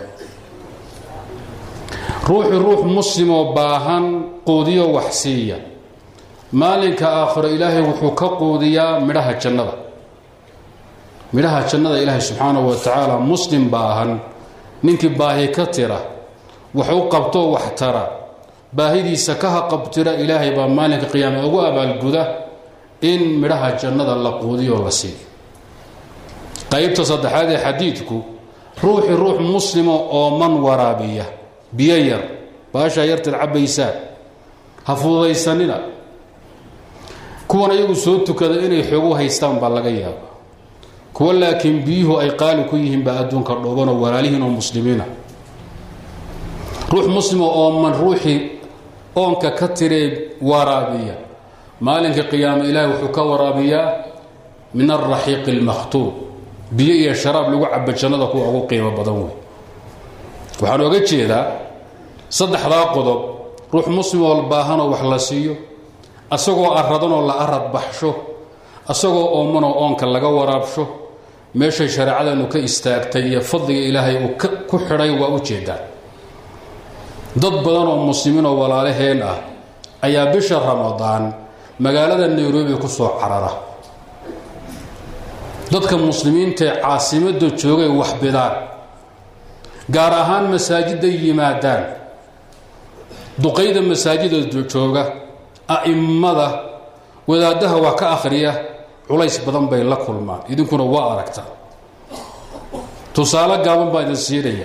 ruuxi ruux muslimoo baahan quudiyo wax siiya maalinka aakhiro ilaahay wuxuu ka quudiyaa midhaha jannada midhaha jannada ilaahay subxaanahu wa tacaala muslim baahan ninkii baahi ka tira wax u qabtoo wax tara baahidiisa ka haqabtira ilaahay baa maalinka qiyaama ugu abaalguda in midhaha jannada la quudiyoo la siiyo qaybta saddexaad ee xadiidku ruuxi ruux muslimo ooman waraabiya biyo yar baashaa yarteed cabbaysaan ha fududaysanina kuwan iyagu soo tukada inay xoogu haystaan baa laga yaaba kuwa laakiin biyuhu ay qaali ku yihiin baa adduunka dhoobanoo walaalihiin oo muslimiina ruux muslimo ooman ruuxii oonka ka tiree waraabiya maalinka qiyaame ilaahay wuxuu ka waraabiyaa min alraxiiqi almakhtuub biyo iyo sharaab lagu caba jannada kuwa ugu qiimo badan wey waxaan oga jeedaa saddexdaa qodob ruux muslim oo baahanoo wax la siiyo asagoo aradanoo la arad baxsho asagoo oomanoo oonka laga waraabsho meeshay shareecadanu ka istaagtay iyo fadliga ilaahay uu ku xidhay waa u jeedaa dad badan oo muslimiinoo walaalaheen ah ayaa bisha ramadaan magaalada nairobi ku soo carara dadka muslimiintaee caasimadda joogay waxbidaan gaar ahaan masaajiday yimaadaan duqayda masaajida jooga a'immada wadaaddaha wax ka akhriya culays badan bay la kulmaan idinkuna waa aragta tusaale gaaban baa idin siinaya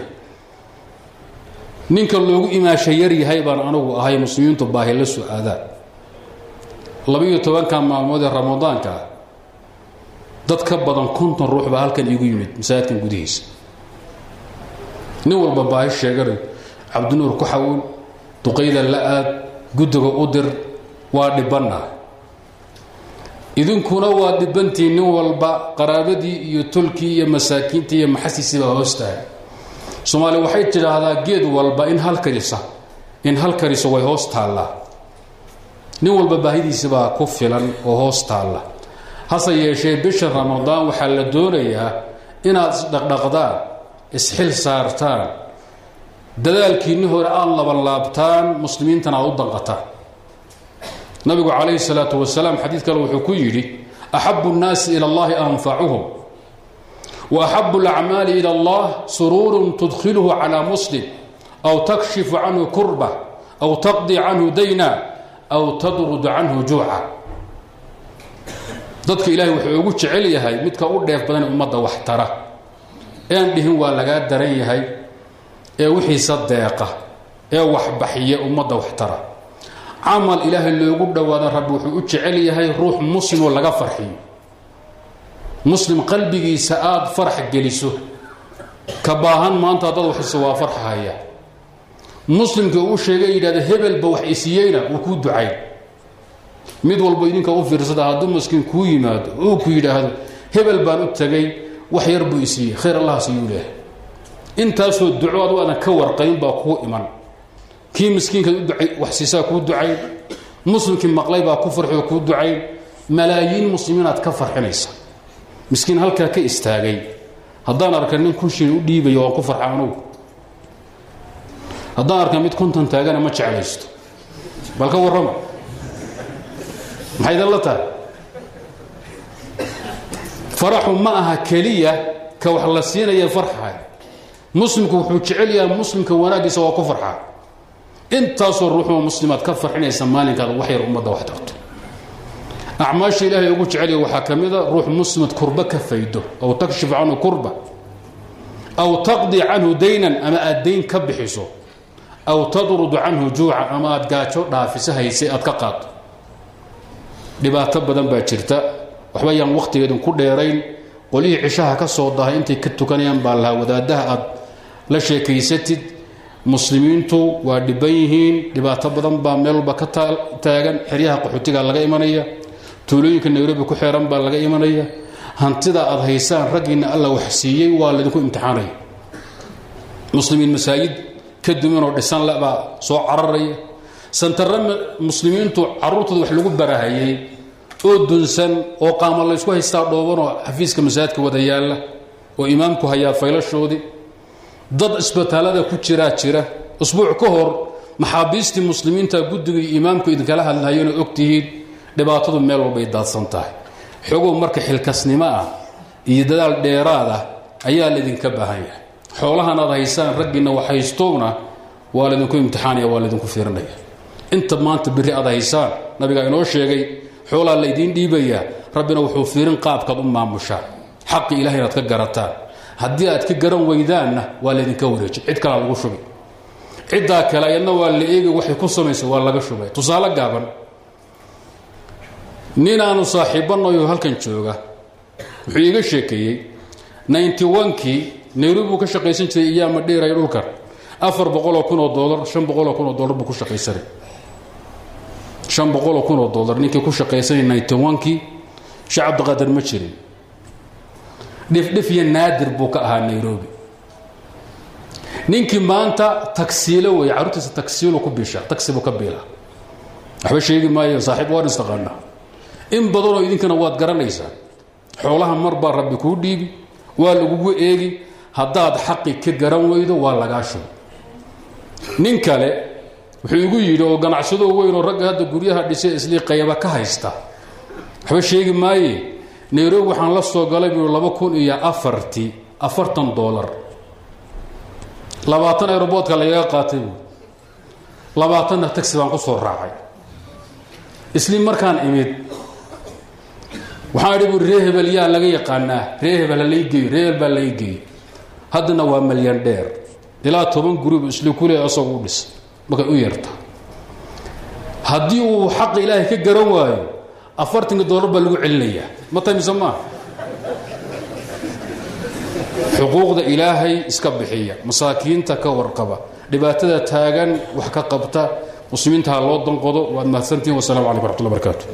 ninka loogu imaasha yar yahay baan anigu ahay muslimiintu baahi la su-aadaan labiiyo tobanka maalmood ee ramadaanka ah dad ka badan konton ruux baa halkan iigu yimid masaajidkan gudihiisa nin walba baahi sheeganayo cabdinuur ku xawil duqayda la aad guddiga u dir waa dhibanna idinkuna waa dhibantii nin walba qaraabadii iyo tolkii iyo masaakiintii iyo maxasiisii baa hoostahay soomaali waxay tidhaahdaa geed walba in hal karisa in hal kariso way hoos taallaa nin walba baahidiisi baa ku filan oo hoos taalla hase yeeshee bisha ramadaan waxaa la doonayaa inaad isdhaqdhaqdaan isxil saartaan dadaalkiinni hore aad labanlaabtaan muslimiintana aad u danqataan nabigu calayhi salaatu wasalaam xadiid kale wuxuu ku yidhi axabu nnaasi ila allahi anfacuhum wa axabu alacmaali ila allah suruurun tudkhiluhu calaa muslim aw takshifu canhu kurba aw taqdi canhu dayna aw tadrud canhu juuca dadka ilaahay wuxuu ugu jecel yahay midka u dheef badan ummadda wax tara ean dhihin waa lagaa daran yahay ee wixiisa deeqa ee waxbaxiya ummadda wax tara camal ilaahay loogu dhowaada rabbi wuxuu u jecel yahay ruux muslimoo laga farxiyo muslim qalbigiisa aada farax geliso ka baahan maanta haddaad waxisa waa farxahaya muslimka uu sheegay yidhahda hebelba wax isiiyeyna wuu kuu ducayn mid walba idinka u fiirsada hadduu maskiin kuu yimaado uu ku yidhaahdo hebel baan u tagay wax yar buu isiiyey khayr allah siiyuu leehay intaasoo duco adu aadan ka warqayn baa kuu iman kii miskiinkaad u ducay wax siisaa kuu ducayn muslimkii maqlay baa ku farxi oo kuu ducayn malaayiin muslimiinaad ka farxinaysa miskiin halkaa ka istaagay haddaan arka nin kun shil u dhiibayo waan ku farxa anugu haddaan arka mid konton taagana ma jeclaysto bal ka warrama maxay idan la tahay faraxu ma aha keliya ka wax la siinaya farxahay muslimku wuxuu jecel yahay muslimka wanaaggiisa waa ku farxaa intaasoo ruuxoo muslimaad ka farxinaysa maalinkaad wax yar ummadda wax tarto acmaasha ilaahay ugu jecelya waxaa ka mida ruux muslimad kurba ka faydo aw takshif canhu kurba aw taqdi canhu daynan ama aad dayn ka bixiso aw tadrudu canhu juuca ama aad gaajo dhaafiso hayse aad ka qaado dhibaato badan baa jirta waxba yaan wakhtigeedin ku dheerayn qolihii cishaha ka soo dahay intay ka tukanayaan baa lahaa wadaadaha aad la sheekaysatid muslimiintu waa dhiban yihiin dhibaato badan baa meel walba ka taagan xeryaha qaxootiga laga imanaya tuulooyinka nairobi ku xeeran baa laga imanaya hantida aad haysaan raggiinna alla wax siiyey waa laydinku imtixaanaya muslimiin masaajid ka dumanoo dhisan lebaa soo cararaya santarre muslimiintu carruurtooda wax lagu barahayay oo dunsan oo qaama laysku haystaa dhoobanoo xafiiska masaajidka wada yaalla oo imaamku hayaa faylashoodii dad isbitaalada ku jiraa jira usbuuc ka hor maxaabiistii muslimiinta guddiga iyo imaamku idinkala hadlahayona ogtihiin dhibaatadu meel walbay daadsan tahay xogow marka xilkasnimo ah iyo dadaal dheeraad ah ayaa laydinka baahan yahay xoolahan aad haysaan raggiinna wax haystowna waa laydinku imtixaanaya waa laydinku fiirinaya inta maanta biri aad haysaan nabigaa inoo sheegay xoolaa laydiin dhiibayaa rabbina wuxuu fiirin qaabkaad u maamushaan xaqi ilahay inaad ka garataan haddii aad ka garan weydaanna waa laydinka wareejin cid kalaa lagu shubi ciddaa kale ayadna waa la eegi waxay ku samaysa waa laga shubay tusaale gaaban nin aanu saaxiibbanayo halkan jooga wuxuu iiga sheekeeyey ninty onkii nairobi buu ka shaqaysan jiray iyaama dheeray dhulkan afar boqoloo kunoo dolar shan boqoloo kunoo dolar buu ku shaqaysanay shan boqoloo kunoo dolar ninkii ku shaqaysanay ninty onkii sheekh cabdiqaadir ma jirin dhifdhif iyo naadir buu ka ahaa nairobi ninkii maanta tagsiilo wey carruurtiisa tagsiilu ku biisha tagsi buu ka biila waxba sheegi maayo saaxiib waan istaqaana in badanoo idinkana waad garanaysaa xoolaha mar baa rabbi kuu dhiibi waa lagugu eegi haddaad xaqi ka garan weydo waa lagaa shugo nin kale wuxuu igu yidhi oo ganacsado weyn oo ragga hadda guryaha dhisay islii qayba ka haysta waxba sheegi maaye nairobi waxaan la soo galay buu laba kun iyo afartii afartan dolar labaatan aeroboodka lagaga qaatay buu labaatanna tagsi baan ku soo raacay isli markaan imid waxaan idhi bui ree hebel yaa laga yaqaanaa ree hebel ha laigeeyo ree hebel baa la igeeyo haddana waa malyan dheer ilaa toban guribu isli kule asagu u dhis markay u yarta haddii uu xaqa ilaahay ka garan waayo afartanka dolar baa lagu celinayaa ma tahay mise maaha xuquuqda ilaahay iska bixiya masaakiinta ka warqaba dhibaatada taagan wax ka qabta muslimiinta ha loo danqodo waad mahadsantihin wasalamu calaykum raxmatullahi barakaatu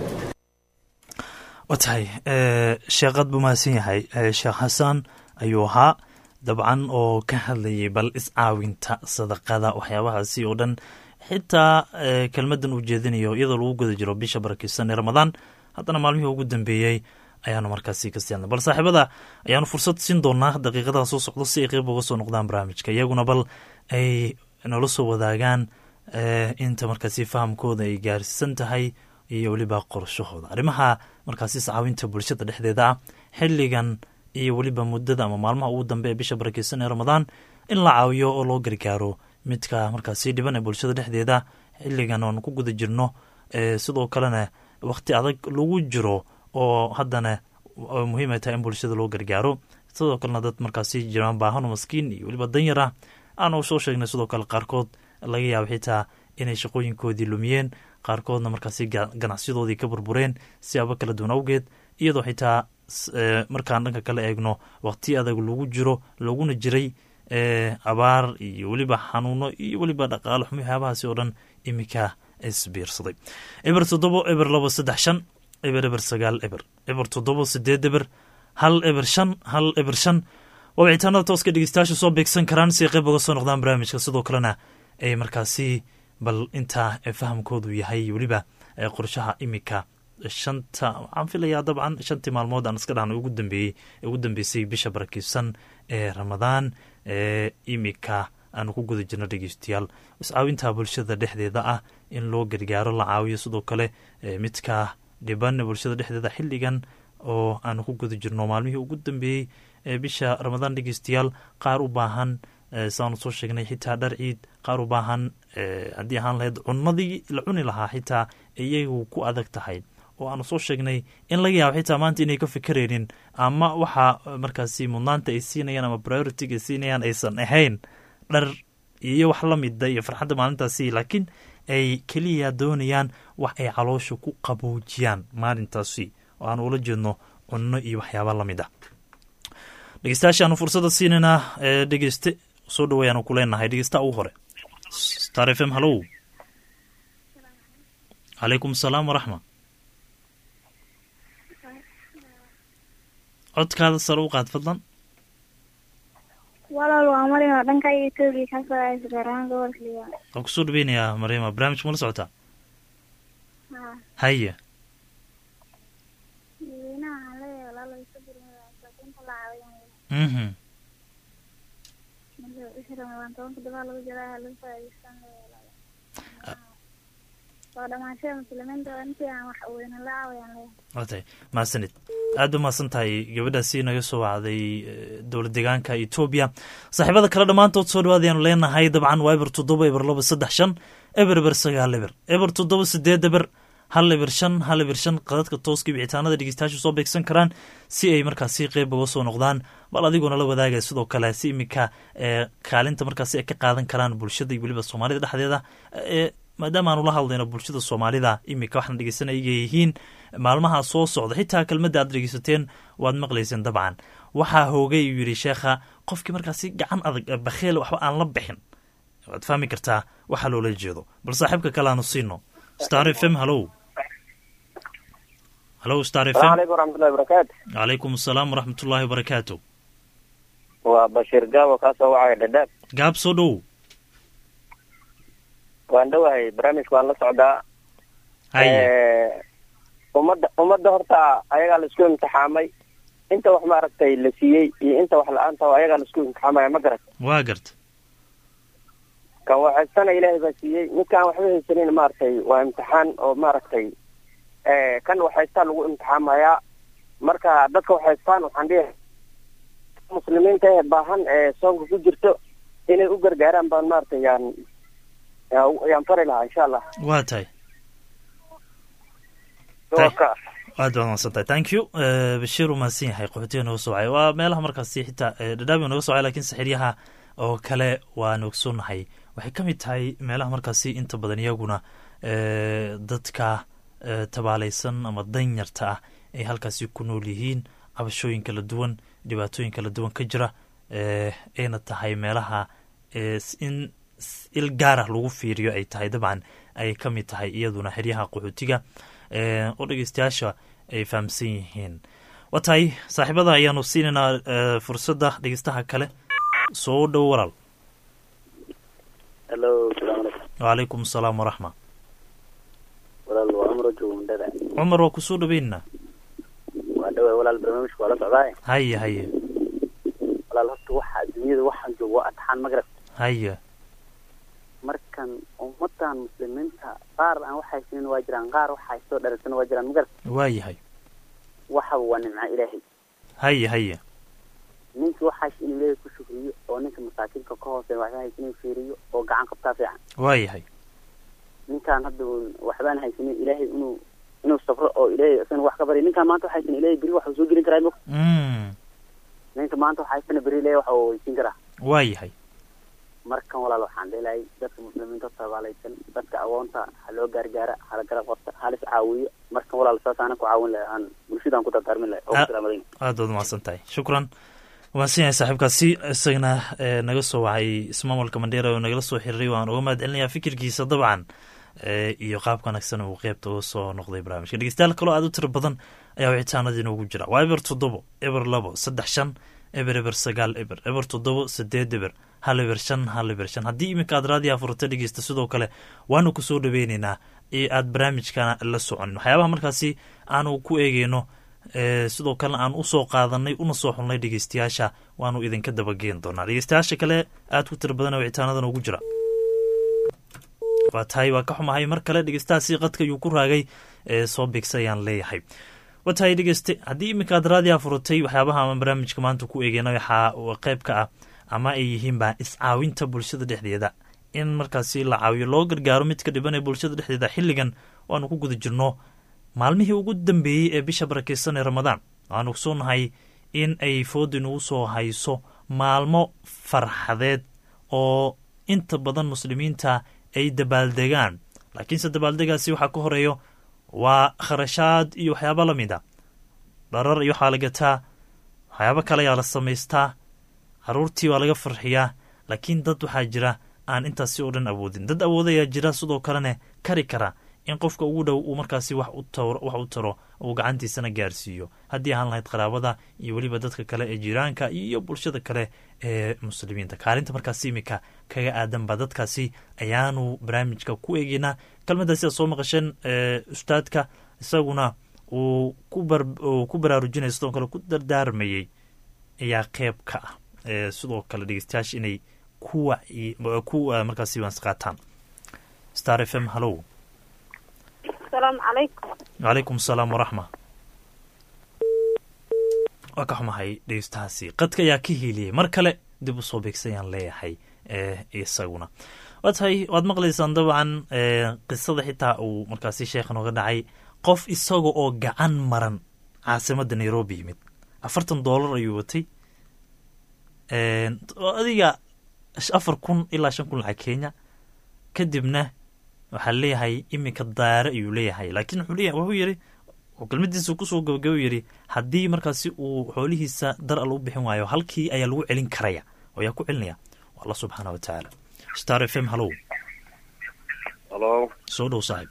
wa tahay sheekad buu mahadsan yahay sheekh xasan ayuu ahaa dabcan oo ka hadlayay bal iscaawinta sadaqada waxyaabahaasi oo dhan xitaa kelmadan uu jeedinayo iyadoo lagu guda jiro bisha barakeysan ee ramadaan haddana maalmihii ugu dambeeyey ayaanu markaasi kasii hadlay bal saaxiibada ayaanu fursad siin doonaa daqiiqadaha soo socdo si ay qeyb uga soo noqdaan barnaamijka iyaguna bal ay nala soo wadaagaan inta markaasi fahamkooda ay gaarsiisan tahay iyo weliba qorshahooda arrimaha markaasi iscaawinta bulshada dhexdeeda ah xilligan iyo weliba muddada ama maalmaha ugu dambe ee bisha barakeysan ee ramadaan in la caawiyo oo loo gargaaro midka markaasi dhiban ee bulshada dhexdeeda xilligan oon ku guda jirno sidoo kalena wakhti adag lagu jiro oo haddana muhiim ay tahay in bulshada loo gargaaro sidoo kalena dad markaasi jiraan baahan oo maskiin iyo weliba danyar ah aanu soo sheegnay sidoo kale qaarkood laga yaabo xitaa inay shaqooyinkoodii lumiyeen qaarkoodna markaasi ganacsiyadoodii ka burbureen siyaabo kala duwan awgeed iyadoo xitaa markaan dhanka kale eegno waqti adag lagu jiro laguna jiray abaar iyo weliba xanuuno iyo weliba dhaqaalo xumi waxyaabahaasi oo dhan iminka isbiirsaday eber toddobo eber labo saddex shan eber eber sagaal eber eber toddobo sideed eber hal eber shan hal eber shan waa wicitaanada tooska dhegeystayaasha soo beegsan karaan si ay qayb uga soo noqdaan barnaamijka sidoo kalena ay markaasi bal intaa fahamkoodu yahay weliba qorshaha iminka shanta waxaan filayaa dabcan shantii maalmood aan iska dhahna ugu dambeeyey ugu dambeysay bisha barakeysan ee ramadaan ee imika aanu ku guda jirno dhegeystayaal iscaawinta bulshada dhexdeeda ah in loo gargaaro la caawiyo sidoo kale midka dhiban bulshada dhexdeeda xilligan oo aanu ku guda jirno maalmihii ugu dambeeyey ee bisha ramadaan dhegeystayaal qaar u baahan saanu soo sheegnay xitaa dhar ciid qaar u baahan haddii ahaan lahayd cunadii la cuni lahaa xitaa iyagu ku adag tahay oo aanu soo sheegnay in laga yaabo xitaa maanta inay ka fikeraynin ama waxa markaasi mudnaanta ay siinayaan ama prioritiga ay siinayaan aysan ahayn dhar iyo wax la mida iyo farxadda maalintaasi laakiin ay keliya doonayaan wax ay caloosha ku qaboojiyaan maalintaasi oo aanu ula jeedno cunno iyo waxyaaba lamid ah dhegeystayaasha aanu fursadda siinaynaa ee dhegeyste soo dhaweeyaanu ku leenahay dhegeysta ugu hore star f m hallow calaykum asalaam waraxma codkaada sare u qaad fadlan walaal waa marin oo dhanka etoobiya ka soo aysa gaaraan gobolka liibaan waan kusoo dhaweynayaa mariima barnaamijka mala socotaa haa haye dadweynaha waxaan leeyahay walaal way ka gurmada masaakiinta la caawiyan mhm marka bisha ramadaan tobanka dabaa lagu jiraa laga faa'iideystaan leeyahay walaal waa dhamaashada muslimiinta oo intii aan wax weyne la caawiyaan leeyahay waa tahay mahadsanid aad ba mahadsan tahay gabadhaasi naga soo wacday dowlad deegaanka etoobiya saaxiibada kale dhammaantood soo dhawaadayaanu leenahay dabcan waa eber toddoba eber laba saddex shan eber eber sagaal eber eber toddoba sideed eber hal eber shan hal eber shan qadadka tooska wicitaanada dhegeystayaashu soo beegsan karaan si ay markaasi qeyb uga soo noqdaan bal adiguna la wadaagaya sidoo kale si iminka kaalinta markaasi ay ka qaadan karaan bulshada iyo weliba soomaalida dhexdeeda maadaama aanu la hadlayno bulshada soomaalida iminka waxaana dhegeysanaya iga yihiin maalmaha soo socda xitaa kelmadda aad dhegeysateen waad maqlayseen dabcan waxaa hoogay uu yidhi sheekha qofkii markaasi gacan adag bakheel waxba aan la bixin waad fahmi kartaa waxaa loola jeedo bal saaxiibka kale aanu siino star f m hallow hallow star f m alaykum waraxmatullahi barakaatu calaykum asalaam waraxmatullaahi wabarakaatu waa bashiir gaabo kaa soo wacaya dhadhaab gaab soo dhow waan dhowahay barnaamijka waan la socdaa haye ummadda ummadda horta ayagaa la isku imtixaamay inta wax maaragtay la siiyey iyo inta wax la-aanta ayagaa la isku imtixaamaya ma garat waa garta kan waxaystana ilaahay baa siiyey midkaan waxba haysanin maaragtay waa imtixaan oo maaragtay kan waxaystaa lagu imtixaamayaa marka dadka waxaystaan waxaan dhihi muslimiinta ee baahan ee soonka ku jirto inay u gargaaraan baan maaragtay yaan yaan fari lahaa insha allah waa tahay doorka aad baad mahadsan tahay thank you bashiir uu mahadsan yahay qaxootiga nooga soo wacay waa meelaha markaasi xitaa dhadhaabi nooga soo wacay lakin saxiryaha oo kale waan ogsoonnahay waxay ka mid tahay meelaha markaasi inta badan iyaguna dadka tabaalaysan ama danyarta ah ay halkaasi ku nool yihiin cabashooyin kala duwan dhibaatooyin kala duwan ka jira ayna tahay meelaha in il gaarah lagu fiiriyo ay tahay dabcan ay ka mid tahay iyaduna xeryaha qaxootiga oo dhegeystayaasha ay fahamsan yihiin waa tahay saaxiibada ayaanu siinaynaa fursadda dhegeystaha kale soo dhow walaal halo salaamu calaykum wacalaykum asalaam waraxma walaal waa amro joogo mundhada cumar waa kusoo dhaweynaa waa dhawa walaal barnaamijka waa la socdaaye haye haye walaal horta waxa adduunyada waxaan joogo waa adxaan magrab haye markan ummadan muslimiinta qaar aan wax haysanin waa jiraan qaar wax haystoo dharagsan waa jiraan magrab waa yahay waxaba waa nimco ilaahay haye haye ninka wax haysa inuu ilaahay ku shukriyo oo ninka masaakiinka ka hooseeya waxba haysa inuu fiiriyo oo gacan qabtaa fiican waa yahay ninkaan hadda waxbaan haysanin ilaahay inuu inuu safro oo ilaahay isagana wax ka barya ninkaan maanta wax haysan ilaahay beri waxuu soo gelin karaa mog ninka maanta wax haysana beri ilaahay waxa uu weysiin karaa waa yahay markan walaal waxaan dhilahay dadka muslimiinta tabaalaysan dadka agoonta ha loo gaargaara hala garab qabta halis caawiyo markan walaal saas aanan ku caawin lahay aan bulshadaan ku dardaarmin lahay oo salaamaday aad baad umahadsan tahay shukran wamaadsan yahay saaxiibkaasi isagana naga soo wacay ismaamulka mandheera oo nagala soo xiriiray waan uga mahad celinayaa fikirkiisa dabcan iyo qaabka wanaagsan uu qeybta uga soo noqday barnaamijka dhegeystayaal kaloo aad u tiro badan ayaa wicitaanada inoogu jira waa eber toddobo eber labo saddex shan eber eber sagaal eber eber toddobo sideed eber hal eber shan hal eber shan haddii iminka aad raadiyaa furata dhegeysta sidoo kale waanu kusoo dhaweyneynaa ee aad barnaamijkana la soconin waxyaabaha markaasi aanu ku eegeyno sidoo kalena aan usoo qaadanay una soo xulnay dhegeystayaasha waanu idinka dabageen doonaa dhegeystayaasha kale aad ku tiro badan wicitaanadan ugu jira waa tahay waa ka xumahay mar kale dhegeystahaasi qadka ayuu ku raagay soo bigsa ayaan leeyahay waa tahay dhegeyste haddii iminka aad raadiyaa furatay waxyaabaha aan barnaamijka maanta ku eegeyna waxaa qeyb ka ah ama ay yihiinba iscaawinta bulshada dhexdeeda in markaasi la caawiyo loo gargaaro mid ka dhiban ee bulshada dhexdeeda xilligan waanu ku guda jirno maalmihii ugu dambeeyey ee bisha barakeysan ee ramadaan waxaanu kusoonahay in ay fooda inugu soo hayso maalmo farxadeed oo inta badan muslimiinta ay dabaaldegaan laakiinse dabaaldegaasi waxaa ka horeeyo waa kharashaad iyo waxyaaba la mid a dharar iyo waxaa la gataa waxyaabo kale ayaa la samaystaa caruurtii waa laga farxiyaa laakiin dad waxaa jira aan intaasi oo dhan awoodin dad awoodayaa jira sidoo kalena kari kara in qofka ugu dhow uu markaasi wax u taro uu gacantiisana gaarsiiyo haddii ahaan lahayd qaraabada iyo weliba dadka kale ee jiraanka iyo bulshada kale ee muslimiinta kaalinta markaasi imika kaga aadanba dadkaasi ayaanu barnaamijka ku eegeynaa kelmadaasi aad soo maqasheen ustaadka isaguna uu ku baraarujinaya sidoo kale ku dardaarmayey ayaa qeyb ka ah sidoo kale dhegeystayaasha inay ku markaasi wansqaataan star f m hallow asalaamu calaykum wacalaykum asalaam waraxma waa ka xumahay dhegeystahaasi qadka ayaa ka hiiliyey mar kale dib u soo beegsayaan leeyahay isaguna waa tahay waad maqlaysaan dabcan qisada xitaa uu markaasi sheekha nooga dhacay qof isaga oo gacan maran caasimadda nairobi yimid afartan dollar ayuu watay adiga afar kun ilaa shan kun lacag kenya kadibna waxaa leeyahay iminka daare ayuu leeyahay laakiin wuxuu leeyahay wuxuu yidhi kelmadiisa kusoo gabagaba yidhi haddii markaasi uu xoolihiisa dar al u bixin waayo halkii ayaa lagu celin karaya oo ayaa ku celinaya allah subxaana wa tacaala star f m hallow halo soo dhow saaxib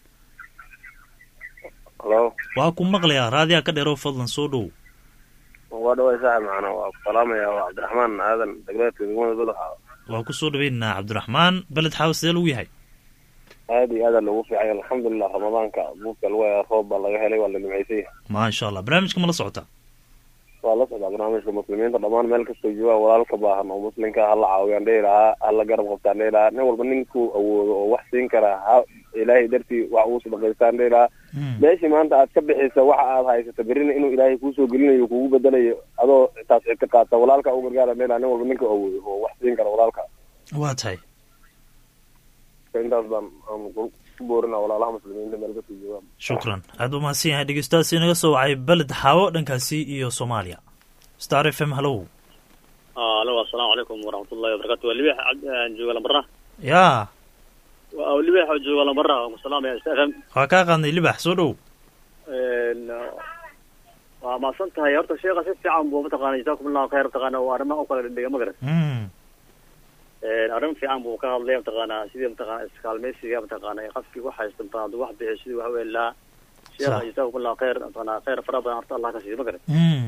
halo waa ku maqlayaa raadiyaa ka dheerow fadlan soo dhow waa dhaway saaxib macnaa waa ku salaamaya waa cabdiraxmaan aadan degleedka degmada badaxa waa ku soo dhaweynaynaa cabdiraxmaan beled xaawa sidee lagu yahay aada iyo aada lagu fiicay alxamdulilah ramadaanka buufka lagu haya roob baa laga helay waa la nimcaysay maasha allah barnaamijka ma la socotaa waa la socdaa barnaamijka muslimiinta dhammaan meel kastoo joogaa walaalka baahan oo muslimka hala caawiyaan dhihi lahaa hala garab qabtaan dhihi lahaa nin walba ninkuu awoodo oo wax siin karaa ha ilaahay dartii wax uu sadaqaystaan dhihi lahaa meeshii maanta aad ka bixisa waxa aad haysata berina inuu ilaahay kuusoo gelinayo kugu bedelayo adoo taas cid ka qaata walaalka u gargaara dhihi lahaa nin walba ninka awoodo oo wax siin kara walaalka waa tahay intaas baan aan ku boorina walaalaha muslimiinta meel kastoo joogaan shukran aada u mahadsan yahay dhegeystahaasi inaga soo wacay beled xaawo dhankaasi iyo soomaaliya star f m hallow alo asalaamu calaykum waraxmatullahi wabarakatu waa libeex jooga lambara yaa waa libeex oo jooga lambara waan ku salaamaya s f m waa kaa qaadnay libax soo dhow waa maasan tahay horta sheekha si fiican buu mataqaana jazaakum allahu khayr mataqaana waa arrimaha u kala dhigay ma garan Mm. arrin fiican buu ka hadlay mataqaana sidii mataqaana iskaalmeysiga mataqaana ee qofkii wax haysta mataqaana hadduu wax bixiyo sidii wax weelaa sheekha Sax. jazaakum allahu khayr mataqaana khayr fara badan horta allah ka siiyo ma garan Mm.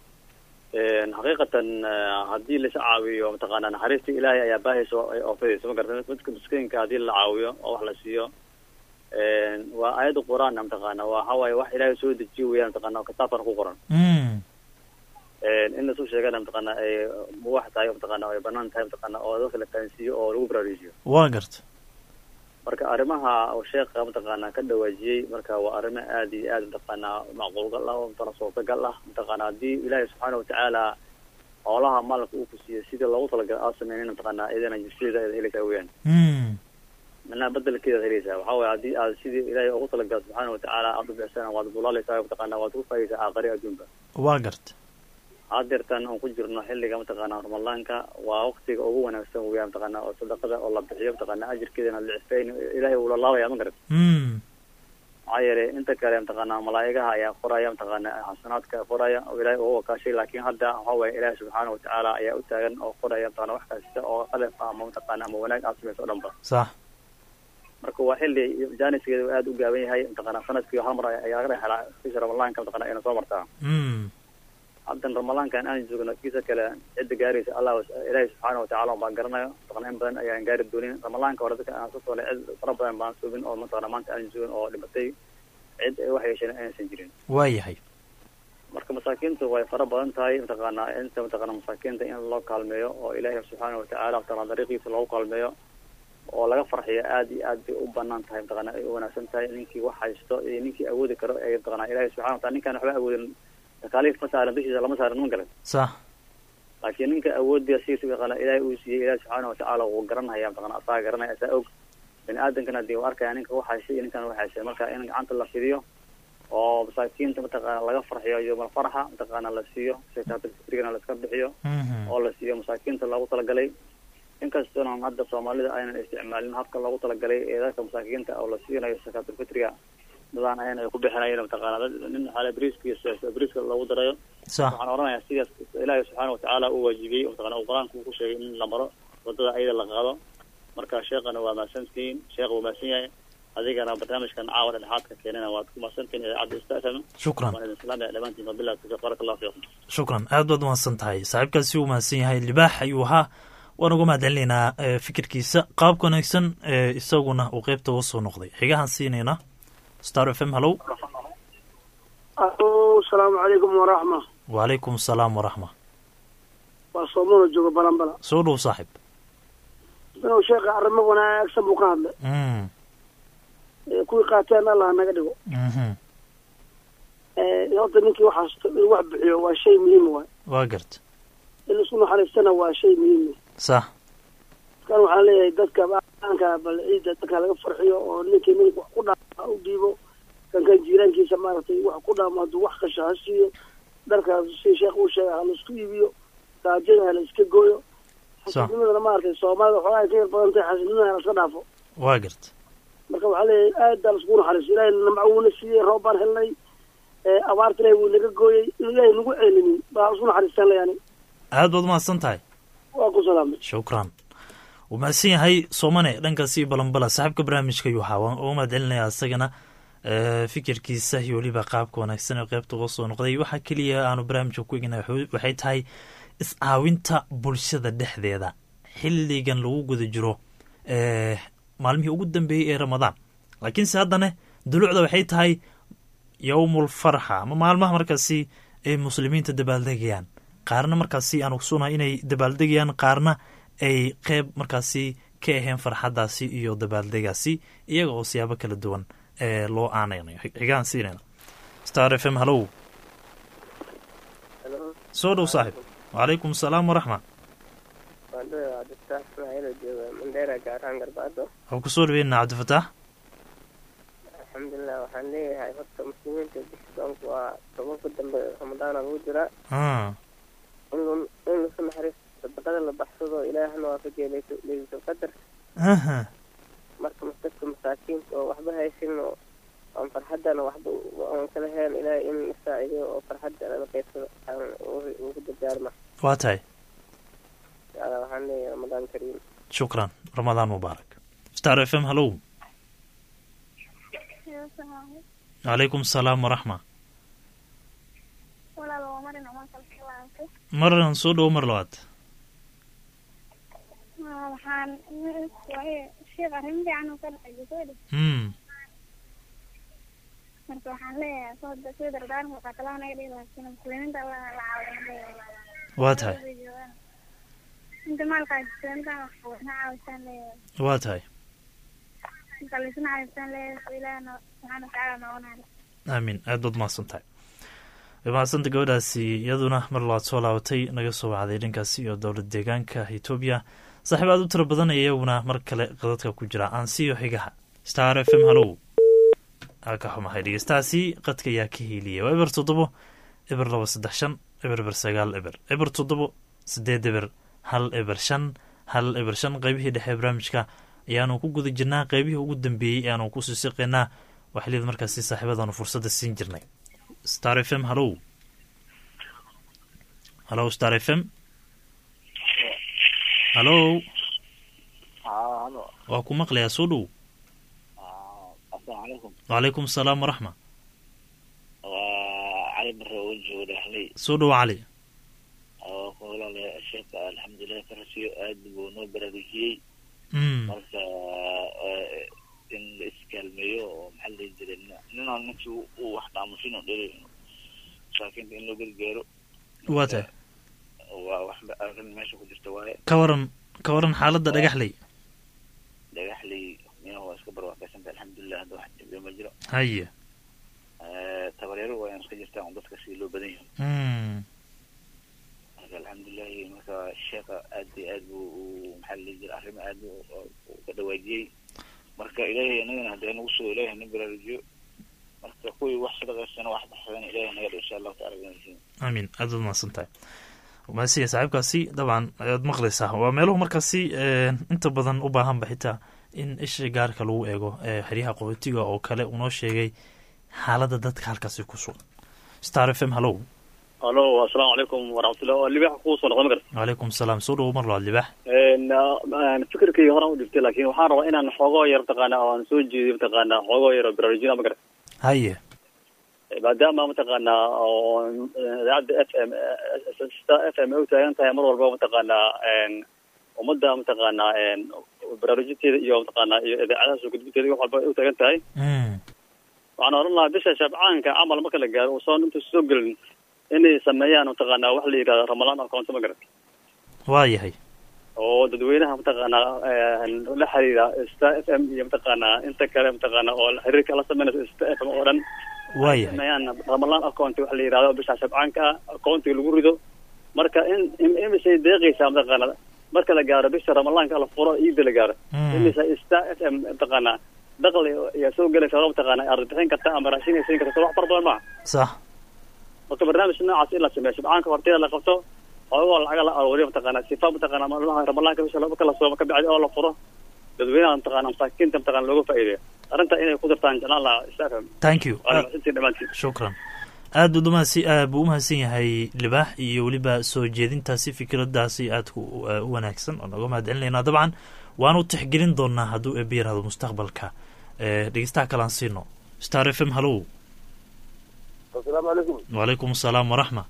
xaqiiqatan eh, haddii lais caawiyo mataqaana naxariista ilaahay ayaa baahaysa oo ay oofadaysa ma garata midka miskiinka haddii la caawiyo oo wax la siiyo waa aayadda qur-aan mataqaana waxa waaye wax ilaahay soo dejiyo weeyaan mataqaana oo kitaabkana ku qoran Mm. in lasoo sheegana mataqaana ay muwax tahay mataqaana ay banaan tahay mataqaana oo dadka la fahansiiyo oo lagu baraarujiyo waa garta marka arrimaha oo sheekha mataqaana ka dhawaajiyey marka waa arrimo aad iyo aad mataqaana macquulgal ah oo mataqaana suurtagal ah mataqaana haddii ilaahay subxaana watacaala xoolaha maalka uu ku siiyo sidii loogu talagalay aad sameynin mataqaana idana sideeda aad helaysaa weeyaan Mm. manaa bedelkeeda aad helaysaa waxaa waaye haddii aad sidii ilaahay ugu talagalay subxaana watacaala aad u bixisana waad bulaalaysaa mataqaana waad ku faayaysaa aakhari adduunka waa garta hadeertan aan ku jirno xilliga mataqaana ramadaanka waa waktiga ugu wanaagsan weeyaan mataqaana oo sadaqada oo la bixiyo mataqaana ajirkeedana la cisfayn ilaahay uu la laabaya ma garat Mm. maxaa yeelay inta kale mataqaana malaa'igaha ayaa qoraya mataqaana xasanaadka qoraya oo ilaahay ugu wakaashay laakiin hadda waxa waaye ilaahay subxaana watacaala ayaa u taagan oo qoraya mataqaana wax kasta oo qalaf ah ama mataqaana ama wanaag aad samayso o dhan ba sax marka waa xilli jaaniskeeda aad u gaaban yahay mataqaana sanadkii hal mar ayaa laga dhex helaa bisha ramadaanka mataqaana ayna soo martaa Mm. haddan ramadaankan aan joogno kiisa kale cidda gaaraysa allah ilaahay subxaana watacaala baan garanayo mataqana in badan ayaan gaari doonin ramadaanka hore dadka aan soo soolay cid fara badan baan suubin oo mataqana maanta aan joogin oo dhimatay cid ay wax yeesheen aysan jirin waa yahay marka masaakiintu way fara badan tahay mataqaana inta mataqana masaakiinta in loo kaalmeeyo oo ilaahay subxaana watacaala mataqana dariiqiisa loogu kaalmeeyo oo laga farxiyo aad iyo aad bay u banaan tahay mataqana ay u wanaagsan tahay ninkii wax haysto iyo ninkii awoodi karo ee mataqana ilaahay subxana wataala ninkaan waxba awoodin takaaliif ma saaran dushiisa lama saaran ma garan sax laakiin ninka awoodda siisa yaqaana ilaahay uu siiyey ilaahi subxaana watacaala wuu garanhaya mataqana asaa garanaya asaa og bini aadamkana dee uu arkaya ninka wax haysay iyo ninkan wax haysay marka in gacanta la fidiyo oo masaakiinta mataqaana laga farxiyo yowmal farxa mataqaana la siiyo sakaatulfitrigana la iska bixiyo Mhm. oo la siiyo masaakiinta loogu talagalay inkastoona hadda soomaalida aynan isticmaalin habka loogu talagalay ee dadka masaakiinta oo la siinayo sakaatulfitriga dadaan ayana ay ku bixinayen mataqaana dad nin xaale briiska briiska loogu darayo sax waxaan oranayaa sidaas ilaahay subxaana watacaala uu waajibiyey mataqana uu qur-aanka uu ku sheegay in la maro wadada ayada la qaado marka sheekana waa mahadsantihiin sheekha wuu mahadsan yahay adigana barnaamijkan caawa dhexaadka keenana waad ku mahadsantihiin idaacadda istafm shukran waan idin salaamaya dhammaantiin wabillahi tawfiiq baraka allahu fiikum shukran aad baad umahadsan tahay saaxiibkaasi uu mahadsan yahay libaax ayuu ahaa waan uga mahad celinaynaa eh, fikirkiisa qaabka wanaagsan ee isaguna uu qeybta uga soo noqday xigahan siinayna star f m hallow alo asalaamu calaykum waraxma wacalaykum asalaam waraxma waa soomona jooga balanbala soo dhow saaxib inuu sheekha arrimo wanaagsan buu ka hadlay Mm, ee kuwii qaateen allah naga dhigo mhm. ee horta ninkii wax haysto inuu wax bixiyo waa shay muhiim waay waa garta in isku naxariistana waa shay muhiim sax kan waxaan leeyahay dadka aanka bal ciidda dadka laga farxiyo oo ninkii nin wax ku dhaama u dhiibo kan kan jiiraankiisa maaragtay wax ku dhaamo hadduu wax kasha ha siiyo dharkaas si sheekh uu sheegay ha laisku iibiyo gaajada ha la iska gooyo Sax. xasidnimadana maaragtay soomaalida waxoogaa ay ka yar badan tahay xasidnimada ha la iska dhaafo waa garta marka waxaa leeyahay aad baa laiskugu naxariiso ilaahay namco wuuna siiyey roob baan helnay ee abaarta ilaahay wuu naga gooyey inuu ilaahay nagu celinin baa isku naxariistaan leeyani aad baad umahadsan tahay waa ku salaamay shukran wuu mahadsan yahay soomane dhankaasi balanbala saaxiibka barnaamijka ayuu ahaa waan uga mahad celinayaa isagana eh, fikirkiisa iyo weliba qaabka wanaagsan ee qeybta uga soo noqday waxaa keliya aanu barnaamijka ku egnay waxay tahay iscaawinta bulshada dhexdeeda xilligan lagu guda jiro eh, maalmihii ugu dambeeyey ee ramadaan laakiinse haddana dulucda waxay tahay yowmul farxa ama maalmaha markaasi ay muslimiinta dabaaldegayaan qaarna markaasi aan ogsunahay inay dabaaldegayaan qaarna ay qeyb markaasi ka aheen farxadaasi iyo dabaaldegaasi iyaga oo siyaabo kala duwan ee loo aanaynayo xigaan siinayna star f m hallow soo dhow saaxib wacalaykum asalaam waraxma waan dhawaa doctor ismaaciil oo jooga mandheera gaar ahaan garbaado waxaan kusoo dhaweynaa cabdifataax alxamdulilah waxaan leeyahay horta muslimiinta bisha soonka waa tobanka dambe ramadaana lagu jiraa Ah, in lu- in lasu naxariisto sadaqada la baxsado ilaahna waa ka jeelayso leylatul qadar aha marka mas- dadka masaakiinta oo waxba haysanin oo aan farxaddana waxba aan kala heen ilaahay in isaacideyo oo farxadda lala qaybsado aan ugu dardaarma waa tahay inshaalla waxaan leeyahay ramadaan kariim shukran ramadaan mubaarak star f m hallow calaykum asalaam waraxma walaal waa marin uma kala xilaantay maran soo dhowo mar labaad waxaan waaye sheekh arrin fiican uu ka dhacay gabadha hmm marka waxaan leeyahay soo soo dardaarma waxaa kaloo naga dhihi laakiin muslimiinta la la caawiyan waa tahay inta maalka muslimiinta wax na caawisaan leeyahay waa tahay inta laisna caawisaan leeyahay ilaahna subxaana watacaala noqonayo aamin aad baad mahadsan tahay way mahadsanta gabadhaasi iyaduna mar labaad soo laabatay naga soo wacday dhankaasi iyo dowlad deegaanka etoobiya saaxiib aad u tiro badan ee iyaguna mar kale qadadka ku jira aan siiyo xigaha star f m hallow aa ka xumahay dhegeystahaasi qadka ayaa ka hiiliyay waa eber toddobo eber laba saddex shan eber eber sagaal eber eber toddobo sideed eber hal eber shan hal eber shan qeybihii dhexe barnaamijka ayaanu ku guda jirnaa qeybihii ugu dambeeyey ayaanu ku sii siqaynaa waxliyada markaasi saaxiibadaanu fursadda siin jirnay star f m hallow hallow star f m hallow halo waa ku maqlayaa soo dhow asalaamu calaykum wacalaykum asalaam waraxma waa cali bare oo joogo dhexley soo dhow cali oo ku holaale sheeka alxamdulilah farasiyo aad buu noo baraarujiyey mm marka eh, in la iskaalmeeyo oo maxaa la dhihi jiray nin- ninaan ninkii uu wax dhaamusin oo dheri masaakiinta in loo gargaaro waa tahay waa wax arrin meesha ku jirta waaye ka waran ka waran xaaladda dhagaxley dhagaxley mina waa iska barwaaqaysanta alxamdulilah hadda wax dhibiyo ma jiro haye Eh, tabareero waa iska jirtaan oo dadka si loo badan yahay mm marka alxamdulilahi marka sheeka aad iyo aad buu u maxaa la dhihi jira arrimo aad buu u ka dhawaajiyey marka ilaahay anagana haddee nagu soo ilaahay na baraarujiyo marka kuwii wax sadaqaysana wax baxsadana ilaahay naga dho insha allahu taala ganaysiin aamin aad baad mahadsan tahay maasiya saaxiibkaasi dabcan ayaad maqlaysaa waa meeluhu markaasi eh, inta badan u baahanba xitaa in isha gaarka lagu eego eh, xeryaha qaxootiga oo kale unoo sheegay xaaladda dadka halkaasi ku sugan star f m hallow alo asalaamu calaykum waraxmatullah waa libax kuu soo noqda magarta wacalaykum salaam soo dhowo mar labaad libax fikirkayga horaan u dhiftay laakiin waxaan rabaa inaan xoogoo yar mataqaana oo aan soo jeediyo mataqaana xoogoo yar oo baraarujina magarta haye maadaama mataqaana oo idaacadda f m star f m ay u taagan tahay mar walba mataqaana ummadda mataqaana baraarujinteeda iyo mataqaana iyo idaacadaha soo gudbinteeda wax walba ay u taagan tahay mm waxaan oran lahaa bisha shabcaanka camal marka la gaaro uusan inta soo gelin inay sameeyaan mataqaana wax la yidhahdo ramalaan account ma garan waa yahay oo dadweynaha mataqaana la xiriira star f m iyo mataqaana inta kale mataqaana oo xiriirka la sameynaysa star f m oo dhan waa yahay sameeyaan ramalaan account wax la yidhahdo bisha shabcaanka ah accountiga lagu rido marka in in- imisay deeqaysaa mataqaana marka la gaaro bisha ramalaanka la furo iida la gaaro Mm. imisa star f m mataqaana daqli ayaa soo gelaysa oo mataqaana aad bixin karta ama raashin ay siin karta wax fara badan maaha sax marka barnaamij noocaas in la sameeyo shabcaanka horteeda la qabto xoogoo lacaga la aruuriyo mataqaana sifa mataqaana maalmaha ramalaanka bisha laba kala sooma ka bacdi oo la furo dadweynaha mataqaana masaakiinta mataqaana looga faa'iideeyo arrinta inay ku dartaan jeclaan lahaa isafam thank you waana mahadsantiin dhammaantiin shukran aad buu umahadsi aad buu umahadsan yahay libaax iyo weliba soo jeedintaasi fikraddaasi aadku u u wanaagsan oo nooga mahad celinaynaa dabcan waanu tixgelin doonaa hadduu eeba yirahdo mustaqbalka Eh, dhegeystaha kale aan siino star f m hallow asalaamu calaykum wacalaykum asalaam waraxma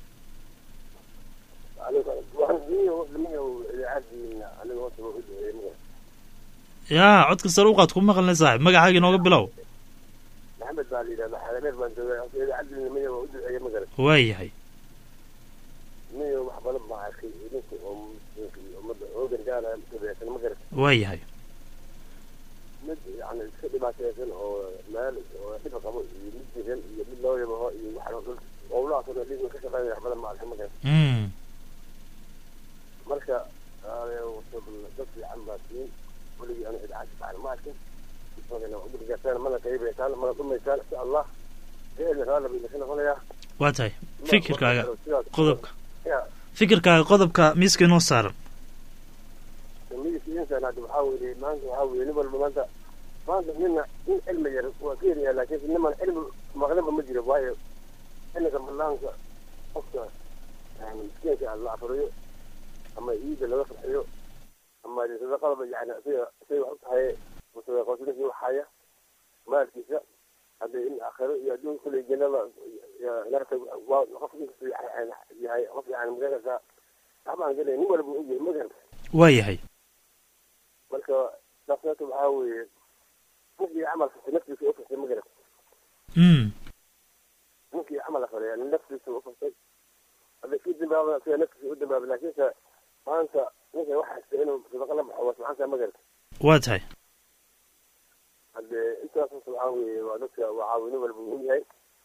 aniga horta waa u duceeyey magaca yaa codka sare uqaad ku maqalnay saaxib magacaaga inooga bilow maxamed baa la yidhahda xadameer baan joogay horta idaacadii nimaya waa u duceeyey magarat waa yahay niyo wax badan baa arkay idinka oo muslimka iyo ummadda oo gargaaraya mutabeesan magarat waa yahay mid yani iska dhibaateysan oo meel oo dhiba qabo iyo mid jiran iyo mid loo yabaho iyo waxaan dhul howlahaas oo dhan dhiiga ka shaqeynaya wax badan ma arka magarat mm marka dad fiican baa siin weligii anu idaacad fiican ma arkin udurgaasaan mana qaybaysaan mana dhumaysaan insha allah geelna raala bay idinka noqonayaa waa tahay fikirkaaga Sidaas- qodobka ya fikirkaaga qodobka miiska inoo saaran midabka insan hadda waxaa weeye maanta waxaa weeye nin walba maanta maanta nina in cilmi yar waa ka yaryahay laakiin niman cilmi maqlinba ma jiro waayo xilliga banaanka qofka yani miskiinka la afriyo ama ciida laga farxiyo ama sadaqadaba yani siga siday wax u tahay sadaqootinki waxaya maalkiisa hadda in aakhiro iyo adduun kuley jannada narta waa qof inkasta yahay qof yani magarasa waxbaan gelay nin walba u ogyahay magaranta waa yahay marka nafsata waxaa weeye ninkii camal kasta naftiisa u fastay magaranta mm ninkii camal afalay yani naftiisa u fastay hadda kii dambaaba sida naftiisa u dambaaba laakiinse maanta ninka wax haysta inuu sadaqa la baxo waa subxaanka magaranta waa tahay hadde intaas waxaa weeye waa dadka waa caawino walba muhiim yahay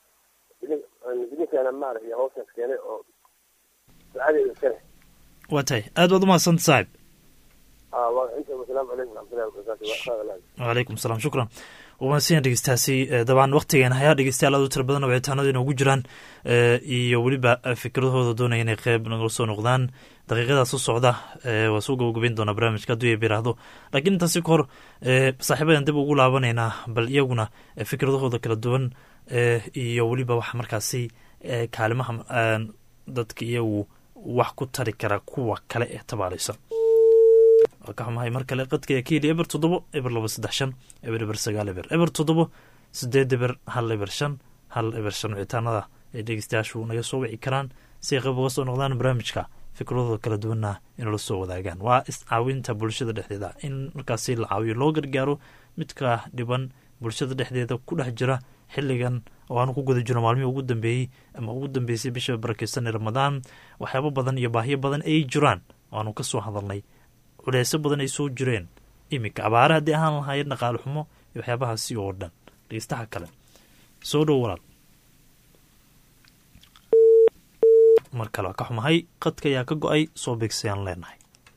idinkaana maaragtay hawshaas keenay oo sacadeeda iskale waa tahay aad baad umahadsanta saaxib aa waa inta wasalaamu calaykum waraxmatullahi wabarakaatu waa khayr wacalaykum salaam shukran wamaadsan dhegeystaasi dabcan waktigeena hayaa dhegeystayaal aad u tira badan oo wicitaanada inoogu jiraan iyo weliba fikradahooda doonaya inay qeyb nagala soo noqdaan daqiiqadaas u socda waa soo gabagabeyn doonaa barnaamijka hadduu eeb yiraahdo laakiin intaasi ka hor saaxiibadan dib ugu laabanaynaa bal iyaguna fikradahooda kala duwan iyo weliba waxa markaasi kaalimaha dadka iyagu wax ku tari kara kuwa kale ee tabaalaysan waa ka xumahay mar kale qadka keli eber toddobo eber laba saddex shan eber eber sagaal eber eber toddobo sideed eber hal eber shan hal eber shan wicitaanada ay dhegeystayaashu naga soo wici karaan si ay qayb uga soo noqdaan barnaamijka fikradooda kala duwanna inala soo wadaagaan waa iscaawinta bulshada dhexdeeda in markaasi la caawiyo loo gargaaro midka dhiban bulshada dhexdeeda ku dhex jira xilligan oo aanu ku guda jirno maalmihii ugu dambeeyey ama ugu dambeysay bisha barakeysan ee ramadaan waxyaabo badan iyo baahiyo badan ay jiraan oo aanu ka soo hadalnay culeysyo badan ay soo jireen iminka abaare haddii ahaan lahaayeen dhaqaale xumo iyo waxyaabahaasi oo dhan dhegeystaha kale soo dhow walaal mar kale waa ka xumahay qadka ayaa ka go-ay soo beegsayaan leenahay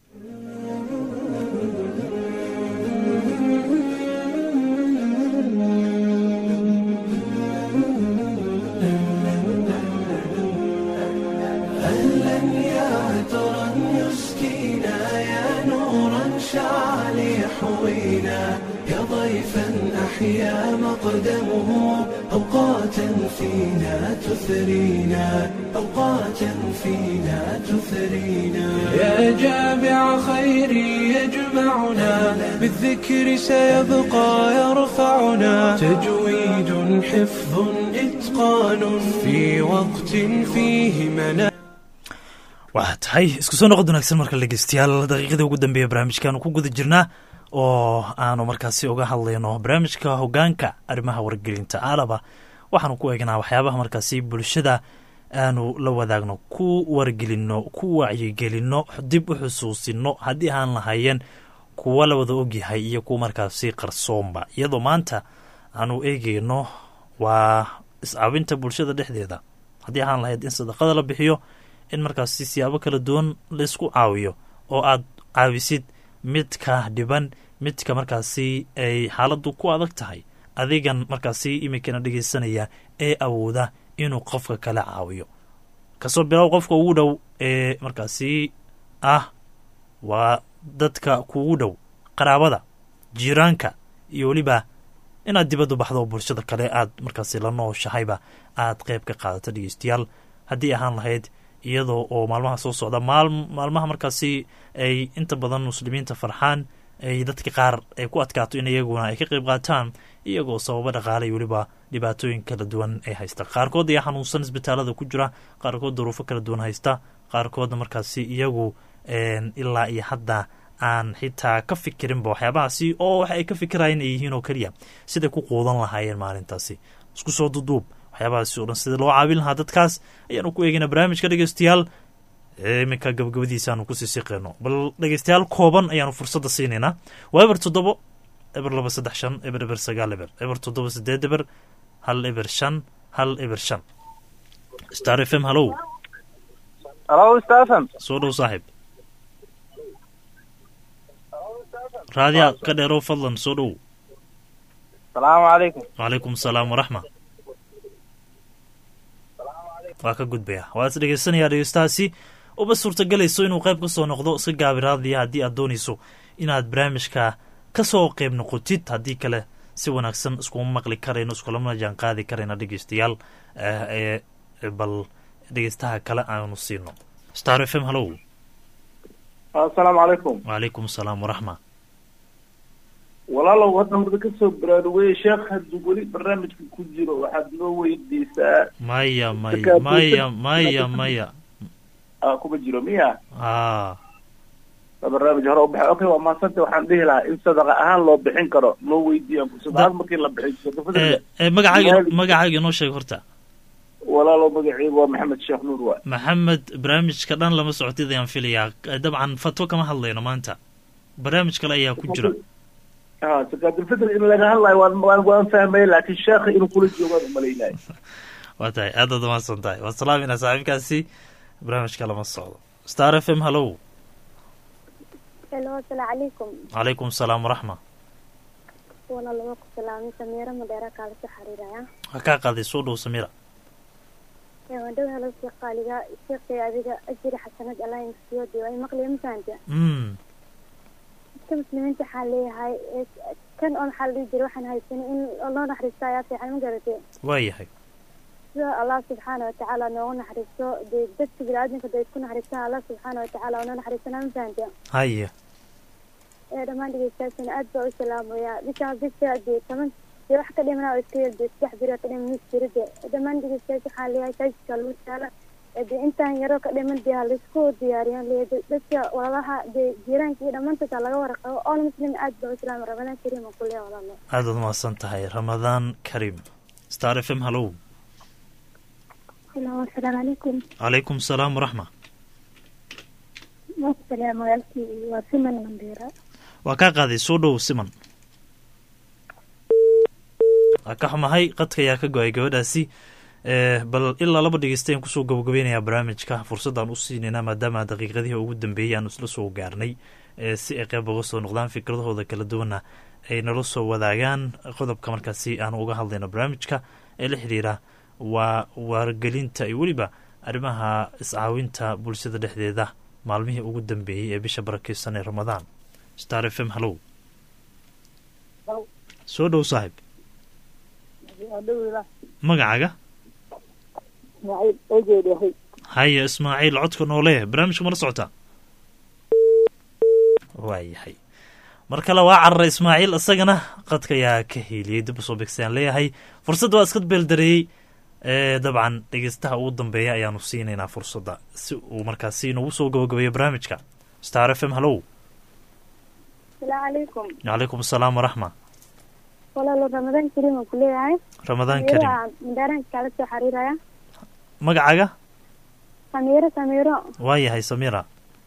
أهلا يا عطرا يسكينا يا نورا شع ليحوينا يا ضيفا أحيا مقدمه أوقاتا فينا تثرينا أوقاتا فينا تثرينا يا جامع خير يجمعنا بالذكر سيبقى يرفعنا تجويد حفظ إتقان في وقت فيه منام waa tahay isku soo noqod wanaagsan marka dhegeystayaal daqiiqadii ugu dambeeya barnaamijkaanu ku guda jirnaa oo aanu markaasi uga hadlayno barnaamijka hogaanka arrimaha wargelinta aalaba waxaanu ku eegnaa waxyaabaha markaasi bulshada aanu la wadaagno ku wargelino ku wacyigelino dib u xusuusino haddii aan lahaayeen kuwa la wada ogyahay iyo kuwa markaasi qarsoonba iyadoo maanta aanu eegeyno waa iscaawinta bulshada dhexdeeda haddii ahaan lahayd in sadaqada la bixiyo in markaasi siyaabo kala duwan laysku caawiyo oo aad caawisid midka dhiban midka markaasi ay xaaladdu ku adag tahay adigan markaasi iminkana dhegeysanaya ee awooda inuu qofka kala caawiyo kasoo bilow qofka ugu dhow ee markaasi ah waa dadka kuugu dhow qaraabada jiiraanka iyo weliba inaad dibaddu baxdo oo bulshada kale aad markaasi la nooshahayba aad qeyb ka qaadato dhegeystayaal haddii ahaan lahayd iyadoo oo maalmaha soo socda maal maalmaha markaasi ay inta badan muslimiinta farxaan ay dadka qaar ay ku adkaato in iyaguna ay ka qeyb qaataan iyagoo sababo dhaqaale iyo weliba dhibaatooyin kala duwan ay haysta qaarkood ayaa xanuunsan isbitaalada ku jira qaarkood duruufo kala duwan haysta qaarkoodna markaasi iyagu ilaa iyo hadda aan xitaa ka fikirinba waxyaabahaasi oo waxa ay ka fikirayeen ay yihiin oo keliya siday ku quudan lahaayeen maalintaasi isku soo duduub waxyaabahaasi o dhan sida loo caawin lahaa dadkaas ayaanu ku eegeyna barnaamijka dhegeystayaal iminka gabagabadiisa aanu kusii siqeyno bal dhegeystayaal kooban ayaanu fursadda siinaynaa waa eber toddobo eber laba saddex shan eber eber sagaal eber eber toddoba sideed eber hal eber shan hal eber shan star f m hallow halo star f m soo dhow saaxiib raadiya ka dheerow fadlan soo dhow salaamu calaykum wacalaykum asalaam waraxma waa ka gudbaya waa is dhegeysanayaa dhegeystahaasi uba suurtagelayso inuu qayb ka soo noqdo iska gaabi raadiya haddii aad doonayso inaad barnaamijka ka soo qayb noqotid haddii kale si wanaagsan iskuma maqli karayno iskulama jaan qaadi karayna dhegeystayaal ee bal dhegeystaha kale aanu siino star f m hallow assalaamu calaykum wacalaykum asalaam waraxma walaalow hadda horda kasoo baraarugay sheekh hadduu weli barnaamijka ku jiro waxaad noo weydiisaa maya maya maya maya maya a kuma jiro miya a barnaamij hore u baxay okay waa maasanta waxaan dhihi lahaa in sadaqa ahaan loo bixin karo noo weydiiyaan sadaqaad markii la bixin magacaaga magacaaga inoo sheeg horta walaalow magaceygu waa maxamed sheekh nuur waay maxamed barnaamijka dhan lama socotid ayaan filayaa dabcan fatwo kama hadlayno maanta barnaamij kale ayaa ku jira ha sakaatulfitr in laga hadlayo waan waan waan fahmaya laakiin sheekha inuu kula joogaan umalaynay waa tahay aad aad umahadsan tahay waa salaaminaa saaxiibkaasi barnaamijka lama socdo star f m hallow helo asalaamu calaykum calaykum asalaam waraxma walaal waa ku salaamay samiiro madheera kaala soo xiriiraya ha kaa qaaday soo dhow samira waan dhow helo sheekh qaaliga sheekhay adiga ajiri xasanad allah insiyo dee waa maqliya ma fahanta mm dadka muslimiinta waxaa leeyahay kan oo maxaa la dhihi jiray waxaan haysanay in loo naxariisto ayaa fiican ma garatee waa yahay sida allah subxaana watacaala noogu naxariisto dee dadka bini-aadamka day isku naxariistaan allah subxaana watacaala oo noo naxariisanaa ma fahanta haya ee dhammaan dhegeystayaashana aad baa u salaamayaa bisha bisha dee toban dee wax ka dhimanaa oo iska yar dee saddex beri oo ka dhiman mis jira dee dhammaan dhegeystayaasha waxaa leeyahay saajidka lagu taala dee intaan yaroo ka dhiman dee halaisku diyaariyaan leeyahay dadka walaalaha dee jiiraanka iyo dhammaantood laga waraqabo all muslim aad baa u salaama ramadaan kariim oo kuleeya walaalo aad waad mahadsan tahay ramadaan karim star f m hallow helo asalaamu calaykum calaykum asalaam waraxma wasalaam walaalkii waa siman mandheera waa kaa qaaday soo dhow siman waa ka xumahay qadka ayaa ka go-ay gabadhaasi bal ilaa laba dhegeystayan kusoo gabagabeynayaa barnaamijka fursaddaan u siinaynaa maadaama daqiiqadihii ugu dambeeyey aanu isla soo gaarnay si ay qeyb uga soo noqdaan fikradahooda kala duwanna ay nala soo wadaagaan qodobka markaasi aanu uga hadlayno barnaamijka ee la xidhiira waa waargelinta iyo weliba arrimaha iscaawinta bulshada dhexdeeda maalmihii ugu dambeeyey ee bisha barakeysan ee ramadaan star f m hallow soo dhow saaxib magacaaga haya ismaaciil codka noole barnaamijka mala socotaa waa yahay mar kale waa cararay ismaaciil isagana qadka ayaa ka hiiliyey dib usoo begsayaan leeyahay fursadda waa iska beeldareeyey dabcan dhegeystaha ugu dambeeya ayaanu siinaynaa fursadda si uu markaasi nagu soo gabagabeeyo barnaamijka star f m hallow asalaamu calaykum calaykum asalaam waraxma walaalo ramadaan kariim aan kuleeyahay ramadaan karim mandheeraanka kaala soo xiriiraya magacaaga samiiro samiiro waa yahay samira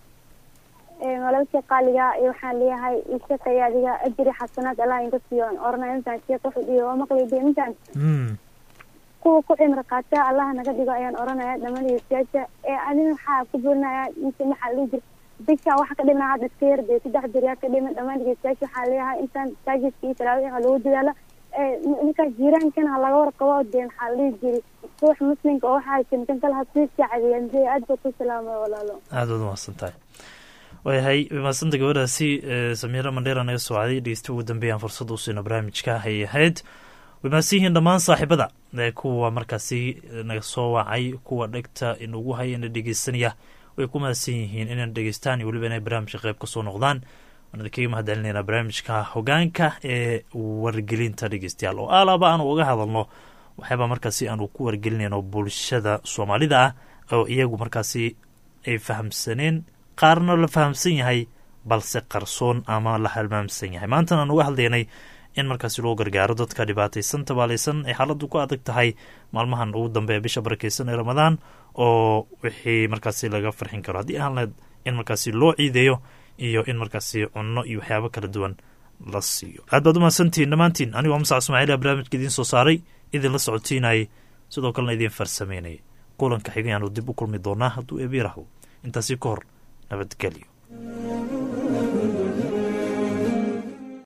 walaalkii qaaliga iyo waxaan leeyahay ishaqaya adiga ajri xasanaad allah inka siiyo oranay intaan sheekh wuxuu dhiyo waa maqli de intaan kuwa ku cimri qaata allah naga dhigo ayaan oranaya dhammaan dhegeystayaasha ee adina waxaa ku burinaya inta maxaa dhihi jira bisha waxa ka dhiman hadda iska yar dee saddex beriyaa ka dhiman dhammaan dhegeystayaasha waxaa leeyahay intaan masaajidka iyo talaawix ha lagu dadaalo ninkaas jiiraankan ha laga warqabo dee maxaa la dhihi jiri ruux muslimka oo waxa haysan kan kale ha sii saacadeeya mse aad baa ku salaamay walaalo aad waad umahadsan tahay waayahay mahadsanta gabadhaasi samiira mandheera naga soo caday dhegeysta ugu dambeeyaan fursad u siino barnaamijka hay ahayd way mahadsan yihiin dhammaan saaxiibada kuwa markaasi naga soo wacay kuwa dhegta inugu haya ina dhegeysanaya way ku mahadsan yihiin inaan dhegeystaan iyo weliba inay barnaamijka qayb kasoo noqdaan waan idinkaga mahadcelinaynaa barnaamijka hogaanka ee wargelinta dhegeystayaal oo alaaba aanu uga hadalno waxyaaba markaasi aanu ku wargelinayno bulshada soomaalida ah oo iyagu markaasi ay fahamsaneen qaarna la fahamsan yahay balse qarsoon ama la halmaamsan yahay maantana aan uga hadlaynay in markaasi loo gargaaro dadka dhibaataysan tabaalaysan ay xaaladdu ku adag tahay maalmahan ugu dambeeya bisha barakeysan ee ramadaan oo wixii markaasi laga farxin karo haddii aan lahayd in markaasi loo ciideeyo iyo in markaasi cunno iyo waxyaabo kala duwan la siiyo aad baad umahadsantihiin dhammaantiin anigoo masac ismaaciila barnaamijka idiin soo saaray idin la socotiinayay sidoo kalena idiin farsameynayay kulanka xigayaanu dib u kulmi doonaa hadduu eebiirahdo intaasi ka hor nabadgelyo